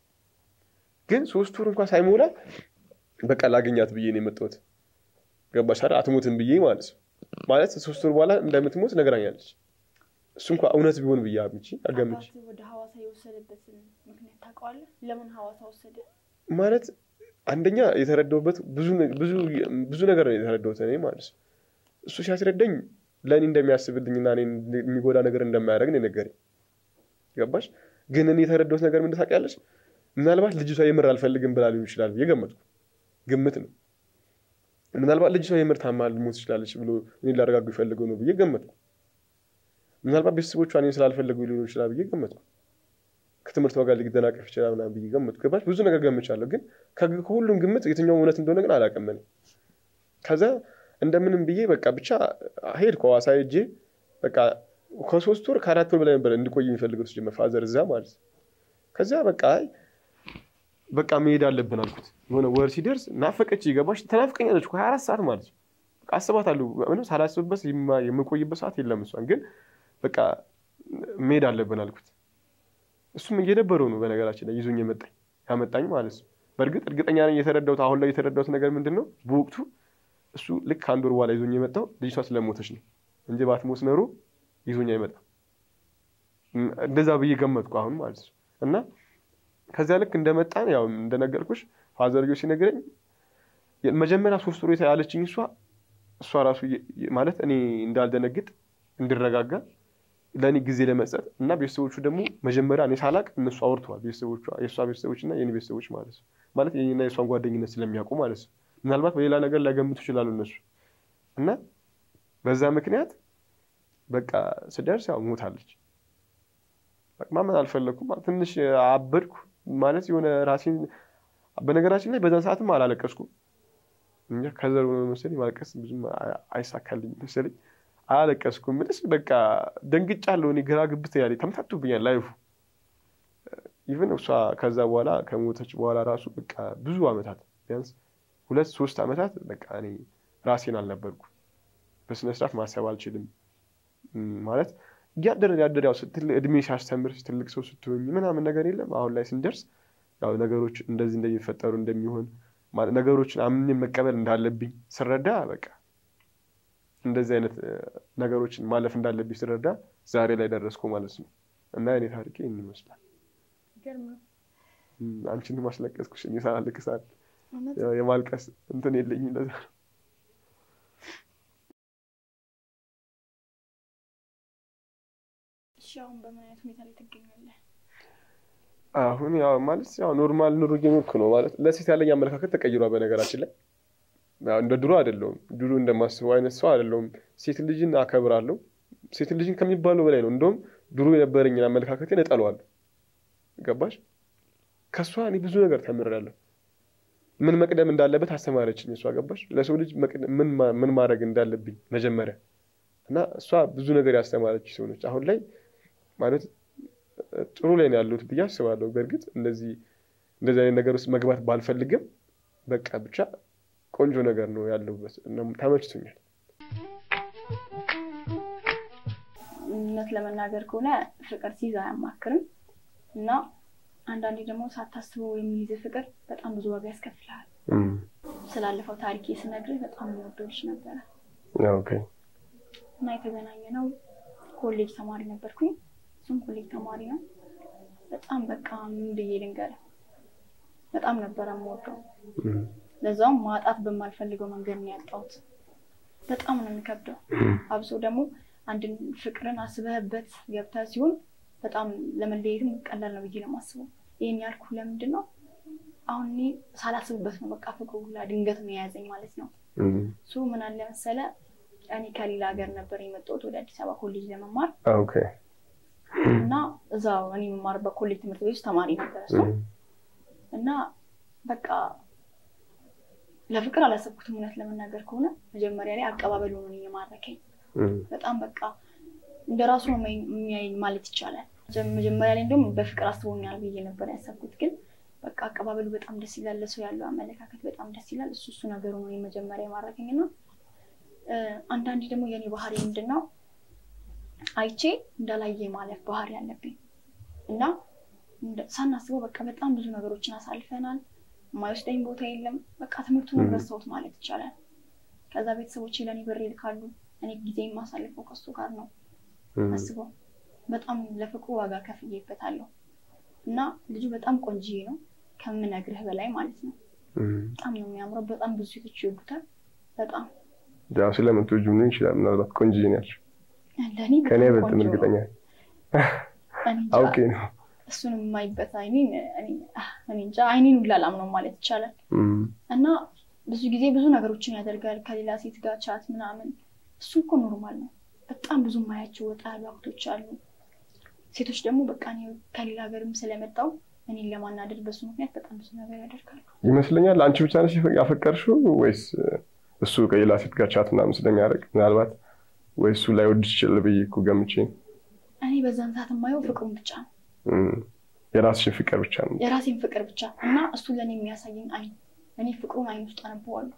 ግን ሶስት ወር እንኳ ሳይሞላ በቃ ላግኛት ብዬ ነው የመጣሁት። ገባሽ አይደል? አትሞትም ብዬ ማለት ነው። ማለት ሶስት ወር በኋላ እንደምትሞት ነግራኛለች። እሱ እንኳ እውነት ቢሆን ብዬ አግምቼ አገምቼ ወደ ሐዋሳ የወሰደበትን ምክንያት ታውቀዋለህ? ለምን ሐዋሳ ወሰደ? ማለት አንደኛ የተረዳሁበት ብዙ ነገር ነው የተረዳሁት እኔ ማለት ነው። እሱ ሲያስረዳኝ ለእኔ እንደሚያስብልኝና እኔ የሚጎዳ ነገር እንደማያደርግ ነው የነገረኝ። ገባሽ? ግን እኔ የተረዳሁት ነገር ምን ታውቂያለሽ? ምናልባት ልጅቷ የምር አልፈልግም ብላ ሊሆን ይችላል ብዬ ገመትኩ። ግምት ነው። ምናልባት ልጅቷ የምር ታማ ልሞት ትችላለች ብሎ እኔ ላረጋጉ ይፈልገው ነው ብዬ ገመትኩ። ምናልባት ቤተሰቦቿ እኔን ስላልፈለጉ ሊሆን ይችላል ብዬ ገመትኩ። ከትምህርቷ ጋር ሊደናቀፍ ይችላል ምናምን ብዬ ገመትኩ። ገባሽ? ብዙ ነገር ገምቻለሁ። ግን ከሁሉም ግምት የትኛው እውነት እንደሆነ ግን አላውቅም እኔ። ከዛ እንደምንም ብዬ በቃ ብቻ ሄድኩ ሐዋሳ ሄጄ በቃ ከሶስት ወር ከአራት ወር በላይ ነበር እንዲቆይ የሚፈልገው ሲጀመር ፋዘር እዛ ማለት ነው። ከዚያ በቃ በቃ መሄድ አለብን አልኩት። የሆነ ወር ሲደርስ ናፈቀች። ገባሽ? ተናፍቀኛለች ሀያ አራት ሰዓት ማለት ነው። አስባታለሁ። ምንም ሳላስብበት የምቆይበት ሰዓት የለም። እሷን ግን በቃ መሄድ አለብን አልኩት። እሱም እየደበረው ነው በነገራችን ላይ ይዞኝ የመጣኝ ያመጣኝ ማለት ነው። በእርግጥ እርግጠኛ ነኝ የተረዳሁት አሁን ላይ የተረዳሁት ነገር ምንድን ነው፣ በወቅቱ እሱ ልክ ከአንድ ወር በኋላ ይዞኝ የመጣው ልጅቷ ስለሞተች ነው እንጂ ባትሞት ኖሮ ይዞኝ አይመጣም። እንደዛ ብዬ ገመትኩ አሁን ማለት ነው። እና ከዚያ ልክ እንደመጣን ያው እንደነገርኩሽ ፋዘርዮ ሲነግረኝ መጀመሪያ ሶስት ወር ያለችኝ እሷ እሷ ራሱ ማለት እኔ እንዳልደነግጥ እንድረጋጋ ለእኔ ጊዜ ለመስጠት እና ቤተሰቦቹ ደግሞ መጀመሪያ እኔ ሳላቅ እነሱ አውርተዋል። ቤተሰቦቿ የእሷ ቤተሰቦች እና የኔ ቤተሰቦች ማለት ነው። ማለት የኔና የእሷን ጓደኝነት ስለሚያውቁ ማለት ነው። ምናልባት በሌላ ነገር ላይገምቱ ይችላሉ እነሱ እና በዛ ምክንያት በቃ ስደርስ ያው ሞታለች። ማመን አልፈለግኩም። ትንሽ አበድኩ ማለት የሆነ ራሴን በነገራችን ላይ በዛን ሰዓትም አላለቀስኩም። እንጃ ከዘር ሆነ መሰለኝ ማልቀስ ብዙም አይሳካልኝ መሰለኝ አላለቀስኩም። ምንስ በቃ ደንግጫለሁ። እኔ ግራ ግብት ያለኝ ተምታቱብኛል ላይፉ ኢቨን እሷ ከዛ በኋላ ከሞተች በኋላ ራሱ በቃ ብዙ አመታት ቢያንስ ሁለት ሶስት አመታት በቃ እኔ ራሴን አልነበርኩ። በስነስርዓት ማሰብ አልችልም ማለት እያደረ ያደረ ያው እድሜ ሲያስተምር ትልቅ ሰው ስትሆኝ ምናምን ነገር የለም። አሁን ላይ ስንደርስ ያው ነገሮች እንደዚህ እንደሚፈጠሩ እንደሚሆን ነገሮችን አምኜ መቀበል እንዳለብኝ ስረዳ በቃ እንደዚህ አይነት ነገሮችን ማለፍ እንዳለብኝ ስረዳ ዛሬ ላይ ደረስኩ ማለት ነው። እና እኔ ታሪኬ ይህን ይመስላል። አንቺን ማስለቀስኩሽ እኔ ሳላለቅሳል የማልቀስ እንትን የለኝም ለዛ ነው። እሺ አሁን በምን አይነት ሁኔታ ላይ ትገኛለህ? አሁን ያው ማለት ያው ኖርማል ኑሮ እየኖርኩ ነው ማለት ለሴት ያለኝ አመለካከት ተቀይሯል። በነገራችን ላይ እንደ ድሮ አይደለሁም። ድሮ እንደማስበው አይነት ሰው አይደለሁም። ሴት ልጅን አከብራለሁ። ሴት ልጅን ከሚባለው በላይ ነው። እንደውም ድሮ የነበረኝን አመለካከቴን እጠለዋለሁ። ገባሽ? ከእሷ እኔ ብዙ ነገር ተምሬያለሁ። ምን መቅደም እንዳለበት አስተማረችኝ እሷ። ገባሽ? ለሰው ልጅ ምን ማድረግ እንዳለብኝ መጀመሪያ እና እሷ ብዙ ነገር ያስተማረች ሰው ነች። አሁን ላይ ማለት ጥሩ ላይ ነው ያለሁት ብዬ አስባለሁ። በእርግጥ እንደዚህ እንደዚህ አይነት ነገር ውስጥ መግባት ባልፈልግም በቃ ብቻ ቆንጆ ነገር ነው ያለሁበት፣ ተመችቶኛል። እውነት ለመናገር ከሆነ ፍቅር ሲይዝ አያማክርም እና አንዳንዴ ደግሞ ሳታስበው የሚይዝ ፍቅር በጣም ብዙ ዋጋ ያስከፍልሃል። ስላለፈው ታሪኬ ስነግርህ በጣም የምወደው ልጅ ነበረ እና የተገናኘ ነው ኮሌጅ ተማሪ ነበርኩኝ። እሱም ኮሌጅ ተማሪ ነው። በጣም በቃ ምን ብዬ ልንገርህ፣ በጣም ነበረ የምወደው። ለዛውም ማጣት በማልፈልገው መንገድ ነው ያጣሁት። በጣም ነው የሚከብደው። አብሶ ደግሞ አንድን ፍቅርን አስበህበት ገብተህ ሲሆን በጣም ለመለየትም ቀላል ነው ብዬ ነው የማስበው። ይህን ያልኩ ለምንድን ነው አሁን እኔ ሳላስብበት ነው በቃ ፍቅሩ ሁላ ድንገት ነው የያዘኝ ማለት ነው። እሱ ምን አለ መሰለ እኔ ከሌላ ሀገር ነበር የመጣሁት ወደ አዲስ አበባ ኮሌጅ ለመማር እና እዛው እኔ የምማርበት ኮሌጅ ትምህርት ቤት ውስጥ ተማሪ ነበር እሱ እና በቃ ለፍቅር አላሰብኩትም። እውነት ለመናገር ከሆነ መጀመሪያ ላይ አቀባበሉ ነው የማረከኝ። በጣም በቃ እንደ ራሱ ነው የሚያየኝ ማለት ይቻላል። መጀመሪያ ላይ እንዲሁም በፍቅር አስቦኛል ብዬ ነበር ያሰብኩት፣ ግን በቃ አቀባበሉ በጣም ደስ ይላል። ለሰው ያለው አመለካከት በጣም ደስ ይላል። እሱ እሱ ነገሩ ነው መጀመሪያ የማረከኝ እና አንዳንዴ ደግሞ የኔ ባህሪ ምንድን ነው አይቼ እንዳላየ ማለፍ ባህሪ ያለብኝ እና ሳናስበው በቃ በጣም ብዙ ነገሮችን አሳልፈናል። የማይወስደኝ ቦታ የለም። በቃ ትምህርቱን ረሳሁት ማለት ይቻላል። ከዛ ቤተሰቦቼ ለእኔ ብር ይልካሉ። እኔ ጊዜ የማሳልፈው ከሱ ጋር ነው። አስበው በጣም ለፍቅሩ ዋጋ ከፍዬበታለሁ እና ልጁ በጣም ቆንጅዬ ነው ከምነግርህ በላይ ማለት ነው። በጣም ነው የሚያምረው። በጣም ብዙ ሴቶች ይወዱታል። በጣም ያው ስለምትወጁ ምን ይችላል። ምናልባት ቆንጅዬ ነው ያልሽው። ለእኔ ከእኔ አይበልጥም እርግጠኛ አውቄ ነው እሱን የማይበት አይኔን እኔ እንጃ አይኔን ሁላ አላምነው ማለት ይቻላል። እና ብዙ ጊዜ ብዙ ነገሮችን ያደርጋል ከሌላ ሴት ጋር ቻት ምናምን። እሱ እኮ ኖርማል ነው። በጣም ብዙ ማያቸው ወጣ ያሉ አክቶች አሉ። ሴቶች ደግሞ በቃ እኔ ከሌላ ሀገርም ስለመጣው እኔን ለማናደድ በሱ ምክንያት በጣም ብዙ ነገር ያደርጋሉ ይመስለኛል። አንቺ ብቻ ነሽ ያፈቀርሽው ወይስ እሱ ከሌላ ሴት ጋር ቻት ምናምን ስለሚያደርግ ምናልባት ወይ እሱ ላይ ወድሽ ይችላል ብዬ እኮ ገምቼ። እኔ በዛን ሰዓት የማየው ፍቅሩን ብቻ ነው የራስሽን ፍቅር ብቻ ነው የራሴን ፍቅር ብቻ እና እሱ ለእኔ የሚያሳየኝ አይን እኔ ፍቅሩን አይን ውስጥ አነበዋለሁ።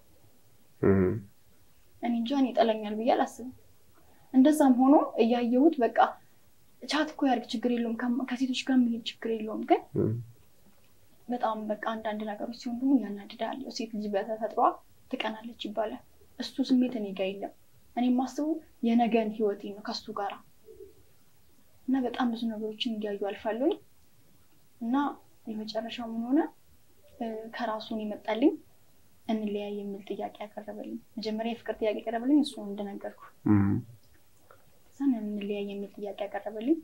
እኔ እንጃ እኔ ይጠለኛል ብዬ አላስብም። እንደዛም ሆኖ እያየሁት በቃ ቻት እኮ ያድርግ ችግር የለውም ከሴቶች ጋር የሚሄድ ችግር የለውም። ግን በጣም በቃ አንዳንድ ነገሮች ሲሆን ደግሞ ያናድዳል። ሴት ልጅ በተፈጥሯ ትቀናለች ይባላል። እሱ ስሜት እኔ ጋር የለም። እኔ የማስበው የነገን ህይወቴ ነው ከሱ ጋራ እና በጣም ብዙ ነገሮችን እንዲያዩ አልፋለሁ እና የመጨረሻው ምን ሆነ ከራሱን የመጣልኝ እንለያይ የሚል ጥያቄ ያቀረበልኝ። መጀመሪያ የፍቅር ጥያቄ ያቀረበልኝ እሱ ነው እንደነገርኩ። እዛን እንለያይ የሚል ጥያቄ ያቀረበልኝ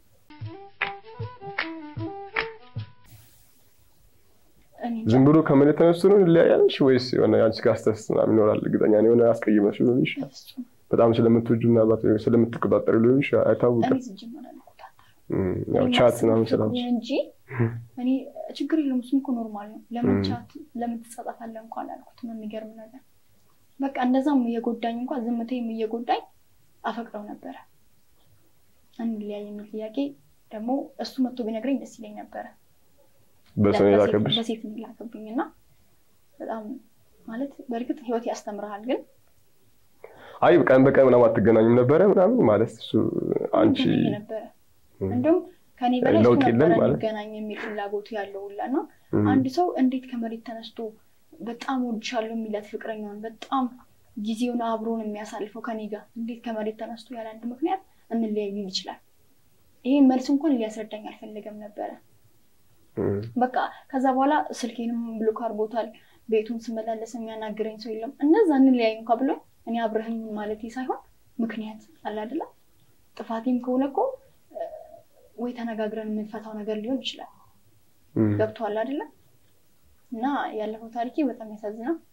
ዝም ብሎ ከመሬት ተነስቶ ነው እንለያያለሽ ወይስ የሆነ አንቺ ጋር ስተስ ምናምን ይኖራል? እርግጠኛ ነኝ የሆነ አስቀይመሽ ሊሆን ይችላል። በጣም ስለምትወጁ ምናልባት ስለምትቆጣጠሩ ሊሆን ይችላል። አይታወቅም። ያው ቻት ምናምን ስላልሽ እንጂ እኔ ችግር የለውም እሱም እኮ ኖርማል ነው። ለምን ቻት ለምን ትጻጻፋለህ እንኳን አላልኩትም። የሚገርም ነገር በቃ እንደዛም እየጎዳኝ እንኳን ዝምታዬም እየጎዳኝ አፈቅረው ነበረ። እንለያይ የሚል ጥያቄ ደግሞ እሱ መጥቶ ቢነግረኝ ደስ ይለኝ ነበረ። በሰው የላከብሽ በሴት የሚላከብኝ እና በጣም ማለት በእርግጥ ህይወት ያስተምርሃል ግን አይ ቀን በቀን ምናምን አትገናኙም ነበረ ምናምን ማለት እሱ አንቺ ነበረ እንዲሁም ከኔ በላይ እሱ ነበረ ሊገናኝ የሚል ፍላጎቱ ያለው ሁላ እና አንድ ሰው እንዴት ከመሬት ተነስቶ በጣም ወድሻለሁ የሚላት ፍቅረኛውን በጣም ጊዜውን አብሮን የሚያሳልፈው ከኔ ጋር እንዴት ከመሬት ተነስቶ ያለ አንድ ምክንያት እንለያይ ሊል ይችላል? ይሄን መልስ እንኳን ሊያስረዳኝ አልፈለገም ነበረ። በቃ ከዛ በኋላ ስልኬንም ብሎክ አድርጎታል። ቤቱን ስመላለስ የሚያናግረኝ ሰው የለም። እነዛ እንለያይ እንኳ ብሎ እኔ አብረህኝ ማለት ሳይሆን ምክንያት አለ አይደለ? ጥፋቴም ከሆነ እኮ ወይ ተነጋግረን የምንፈታው ነገር ሊሆን ይችላል። ገብቶሃል አይደለ? እና ያለፈው ታሪኬ በጣም ያሳዝናል።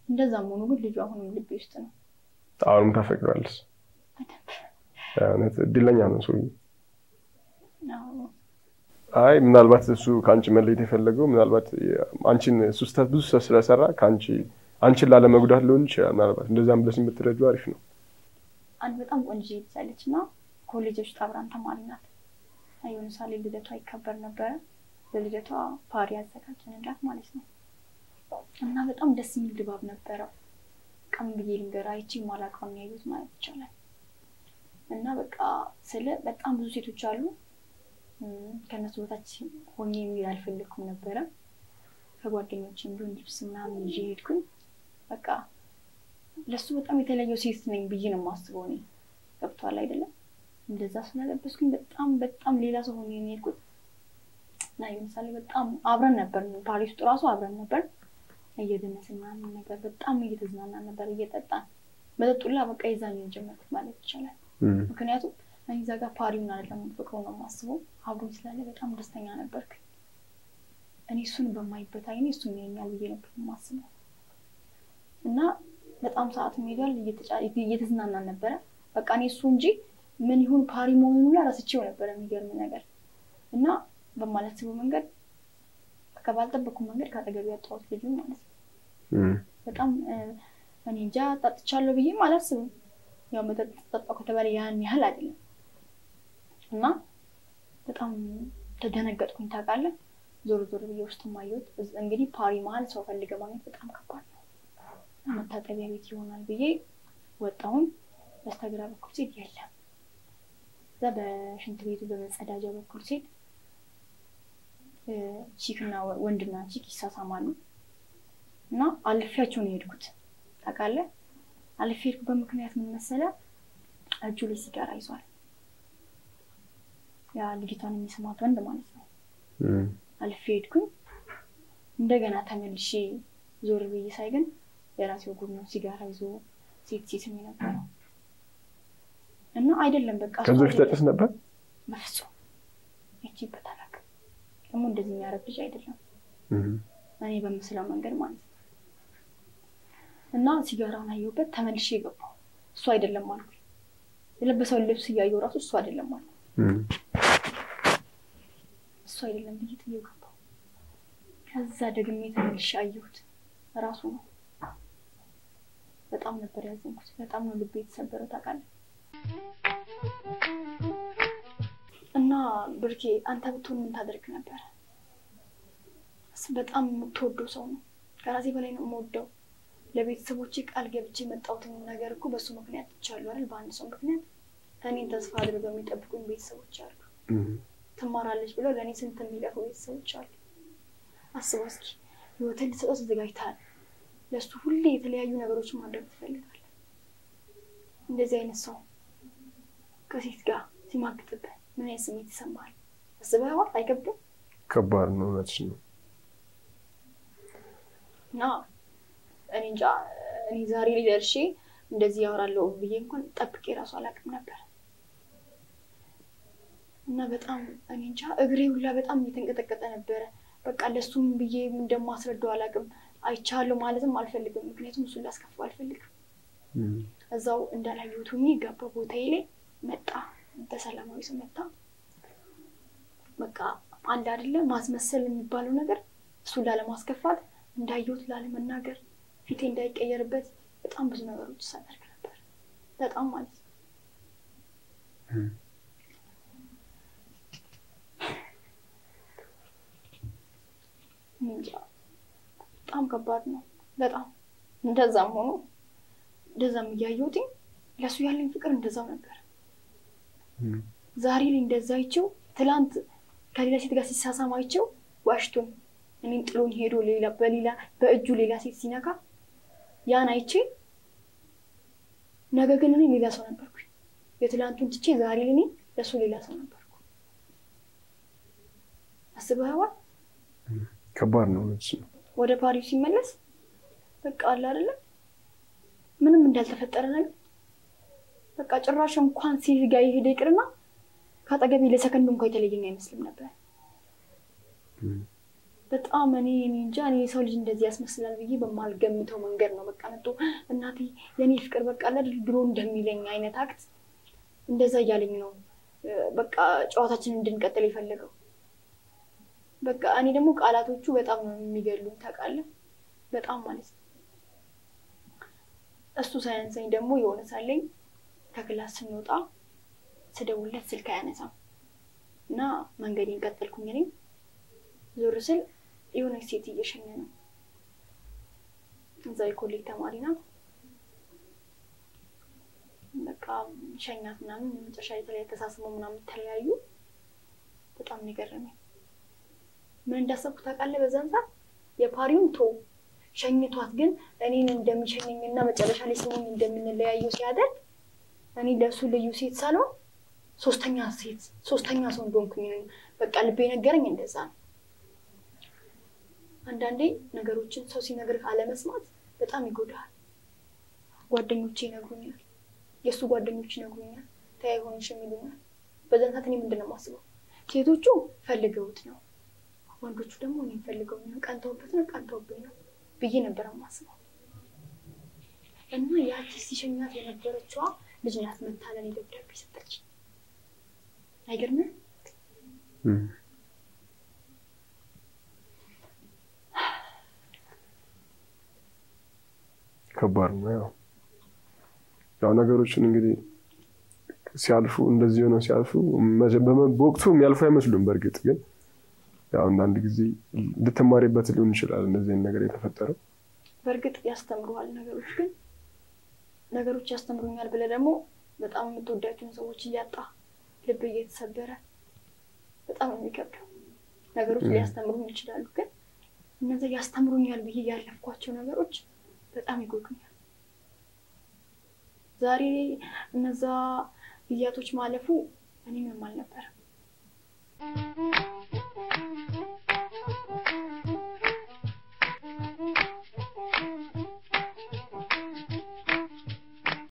እንደዛም ሆኖ ግን ልጁ አሁንም ልቤ ውስጥ ነው። አሁንም ታፈቅረዋለች። በደንብ እውነት እድለኛ ነው ሰው። አዎ። አይ ምናልባት እሱ ከአንቺ መለየት የፈለገው ምናልባት አንቺን እሱ ስህተት ብዙ ስህተት ስለሰራ ከአንቺ አንቺን ላለመጉዳት ሊሆን ይችላል። ምናልባት እንደዛም ብለሽ የምትረጁ አሪፍ ነው። አንድ በጣም ቆንጆ ልጅ አለች እና ኮሌጅ ውስጥ አብራን ተማሪ ናት። የሆነ ሳሌ ልደቷ ይከበር ነበረ። ለልደቷ ፓሪ ያዘጋጀንላት ማለት ነው እና በጣም ደስ የሚል ድባብ ነበረው። ቀን ብዬ ልንገር አይቼ ማላውቀውን ነው ያየሁት ማለት ይቻላል። እና በቃ ስለ በጣም ብዙ ሴቶች አሉ። እም፣ ከእነሱ በታች ሆኜ የሚል አልፈለግኩም ነበረ። ከጓደኞችም ቢሆን ልብስ ምናምን ይዤ ሄድኩኝ። በቃ ለሱ በጣም የተለየው ሴት ነኝ ብዬ ነው የማስበው እኔ። ገብቷል አይደለም? እንደዛ ስለለበስኩኝ በጣም በጣም ሌላ ሰው ሆኜ ነው የሄድኩት እና ለምሳሌ በጣም አብረን ነበር፣ ፓሪስ ውስጥ ራሱ አብረን ነበር እየደነስን ምናምን ነገር በጣም እየተዝናናን ነበር እየጠጣን። መጠጡላ በቃ የዛን የጀመርኩት ማለት ይቻላል። እም፣ ምክንያቱም እኔ እዛ ጋር ፓሪውን አይደለም ፍቅሩ ነው የማስበው። አብሮኝ ስላለ በጣም ደስተኛ ነበርክ። እኔ እሱን በማይበት አይኔ እሱን ያኛል ብዬ ነበር የማስበው እና በጣም ሰዓት ሄዷል። እየተጫ- እየተዝናናን ነበረ። በቃ እኔ እሱ እንጂ ምን ይሁን ፓሪ መሆኑን ሁላ ረስቼው ነበረ። የሚገርም ነገር እና በማላስበው መንገድ በቃ ባልጠበቅኩ መንገድ ከአጠገቤ ያጣሁት ልጁ ማለት ነው። እም፣ በጣም እ፣ እኔ እንጃ ጠጥቻለሁ ብዬም አላስብም። ያው መጠጥ ጠጣሁ ከተባለ ያን ያህል አይደለም እና በጣም ተደነገጥኩኝ። ታውቃለህ፣ ዞር ዞር ብዬ ውስጥ ማየት እንግዲህ ፓሪ መሀል ሰው ፈልገ ማግኘት በጣም ከባድ ነው። መታጠቢያ ቤት ይሆናል ብዬ ወጣሁኝ። በስተግራ በኩል ሴት የለም። እዛ በሽንት ቤቱ በመጸዳጃ በኩል ሴት እ፣ ቺክና ወ- ወንድና ቺክ ይሳሳማሉ እና አልፌያቸው ነው የሄድኩት። ታውቃለህ አልፌ የሄድኩበት ምክንያት ምን መሰለህ? እጁ ላይ ሲጋራ ይዟል። ያ ልጅቷን የሚስማት ወንድ ማለት ነው። እም፣ አልፌ ሄድኩኝ። እንደገና ተመልሼ ዞር ብዬ ሳይ ግን የራሴው ጉድ ነው። ሲጋራ ይዞ ሴት ሴት የነበረው እና አይደለም በቃ እሱ ከዚህ በፊት አይደለም። ያጨስ ነበር። በፍጹም አይቼበት አላውቅም። ደግሞ እንደዚህ የሚያረግ ልጅ አይደለም እም፣ እኔ በምስለው መንገድ ማለት ነው። እና ሲጋራውን አየሁበት፣ ተመልሼ የገባው እሱ አይደለም አልኩ። የለበሰውን ልብስ እያየሁ ራሱ እሱ አይደለም አልኩ። እም፣ እሱ አይደለም ብዬ ጥዬው ገባው። ከዛ ደግሜ ተመልሼ አየሁት፣ ራሱ ነው። በጣም ነበር ያዘንኩት። በጣም ነው ልቤ የተሰበረው ታውቃለህ። እና ብርኬ አንተ ብትሆን ምን ታደርግ ነበረ? እሱ በጣም የምትወደው ሰው ነው። ከራሴ በላይ ነው የምወደው። ለቤተሰቦቼ ቃል ገብቼ የመጣሁትን ነገር እኮ በእሱ ምክንያት ትቻለሁ አይደል? በአንድ ሰው ምክንያት እኔን ተስፋ አድርገው የሚጠብቁኝ ቤተሰቦች አሉ። እም፣ ትማራለች ብለው ለእኔ ስንት የሚለፉ ቤተሰቦች አሉ። አስበው እስኪ ህይወትን ልሰጠው ተዘጋጅተሃል። ለእሱ ሁሌ የተለያዩ ነገሮችን ማድረግ ትፈልጋለህ። እንደዚህ አይነት ሰው ከሴት ጋር ሲማግጥብህ ምን አይነት ስሜት ይሰማሃል? አስበኸዋል? አይከብድም? ከባድ ነው። እውነትሽ ነው። እና እኔ እንጃ እኔ ዛሬ ላይ ደርሼ እንደዚህ ያወራለሁ ብዬ እንኳን ጠብቄ ራሱ አላውቅም ነበር። እና በጣም እኔ እንጃ እግሬ ሁላ በጣም እየተንቀጠቀጠ ነበረ። በቃ ለሱም ብዬ እንደማስረዳው አላውቅም። አይቻለሁ ማለትም አልፈልግም፣ ምክንያቱም እሱን ላስከፋው አልፈልግም። እም፣ እዛው እንዳላየሁት ሆኜ ገባ ቦታዬ ላይ መጣ፣ በሰላማዊ ሰው መጣ። በቃ አንድ አይደለ ማስመሰል የሚባለው ነገር እሱን ላለማስከፋት እንዳየሁት ላለመናገር ፊቴ እንዳይቀየርበት በጣም ብዙ ነገሮች ሳደርግ ነበር። በጣም ማለት ነው። እም። እኔ እንጃ በጣም ከባድ ነው። በጣም እንደዛም ሆኖ እንደዛም እያየሁት ለእሱ ያለኝ ፍቅር እንደዛው ነበር። እም፣ ዛሬ ላይ እንደዛ አይቼው ትላንት ከሌላ ሴት ጋር ሲሳሳም አይቼው ዋሽቶኝ እኔም ጥሎኝ ሄዶ ሌላ በሌላ በእጁ ሌላ ሴት ሲነካ ያን አይቼ ነገ ግን እኔ ሌላ ሰው ነበርኩኝ። የትላንቱን ትቼ ዛሬ ላይ እኔ ለእሱ ሌላ ሰው ነበርኩ። አስበኸዋል? ከባድ ነው። እውነትሽ ነው። ወደ ፓሪስ ሲመለስ በቃ አለ አይደለ ምንም እንዳልተፈጠረ ነገር በቃ ጭራሽ እንኳን ሴት ጋር የሄደ ይቅርና ከአጠገቤ ለሰከንድ እንኳ የተለየኝ አይመስልም ነበር። እም፣ በጣም እኔ እኔ እንጃ እኔ የሰው ልጅ እንደዚህ ያስመስላል ብዬ በማልገምተው መንገድ ነው በቃ መጥቶ እናቴ የኔ ፍቅር በቃ ለድል ድሮ እንደሚለኝ አይነት አክት እንደዛ እያለኝ ነው በቃ ጨዋታችንን እንድንቀጥል የፈለገው። በቃ እኔ ደግሞ ቃላቶቹ በጣም ነው የሚገሉኝ ታውቃለህ፣ በጣም ማለት ነው። እሱ ሳያንሰኝ ደግሞ የሆነ ሳለኝ ከክላስ ስንወጣ ስደውልለት ስልክ አያነሳም እና መንገዴን ቀጠልኩኝ። እኔ ዞር ስል የሆነች ሴት እየሸኘ ነው። እዛ የኮሌጅ ተማሪ ናት። በቃ ሸኛት ምናምን መጨረሻ የተለያየ ተሳስበው ምናምን ተለያዩ። በጣም ነው የገረመኝ። ምን እንዳሰብኩ ታውቃለህ? በዛን ሰዓት የፓሪውን ቶ ሸኝቷት ግን እኔን እንደሚሸኘኝ እና መጨረሻ ላይ ስሙኝ እንደምንለያዩ ሲያደርግ እኔ ለእሱ ልዩ ሴት ሳልሆን ሶስተኛ ሴት ሶስተኛ ሰው እንደሆንኩኝ በቃ ልቤ ነገረኝ። እንደዛ ነው። አንዳንዴ ነገሮችን ሰው ሲነግርህ አለመስማት በጣም ይጎዳሃል። ጓደኞቼ ይነግሩኛል፣ የእሱ ጓደኞች ይነግሩኛል፣ ተያይ ሆንሽ የሚሉኛል። በዛን ሰዓት እኔ ምንድን ነው የማስበው? ሴቶቹ ፈልገውት ነው፣ ወንዶቹ ደግሞ እኔን ፈልገውኛል፣ ቀንተውበት ነው፣ ቀንተውብኝ ነው ብዬ ነበር የማስበው። እና ያቺ ሲሸኛት የነበረችዋ ልጅ ናት መታ ለእኔ ደብዳቤ ሰጠች። አይገርምም? ከባድ ነው። ያው ያው ነገሮችን እንግዲህ ሲያልፉ እንደዚህ ሆነው ሲያልፉ በወቅቱ የሚያልፉ አይመስሉም። በእርግጥ ግን ያው አንዳንድ ጊዜ ልትማሪበት ሊሆን ይችላል እንደዚህን ነገር የተፈጠረው። በእርግጥ ያስተምሩሃል ነገሮች ግን ነገሮች ያስተምሩኛል ብለህ ደግሞ በጣም የምትወዳቸውን ሰዎች እያጣ ልብ እየተሰበረ በጣም የሚከብደው ነገሮች ሊያስተምሩኝ ይችላሉ። ግን እነዚያ ያስተምሩኛል ብዬ ያለፍኳቸው ነገሮች በጣም ይጎዱኛል። ዛሬ እነዛ ጊዜያቶች ማለፉ እኔ ምንም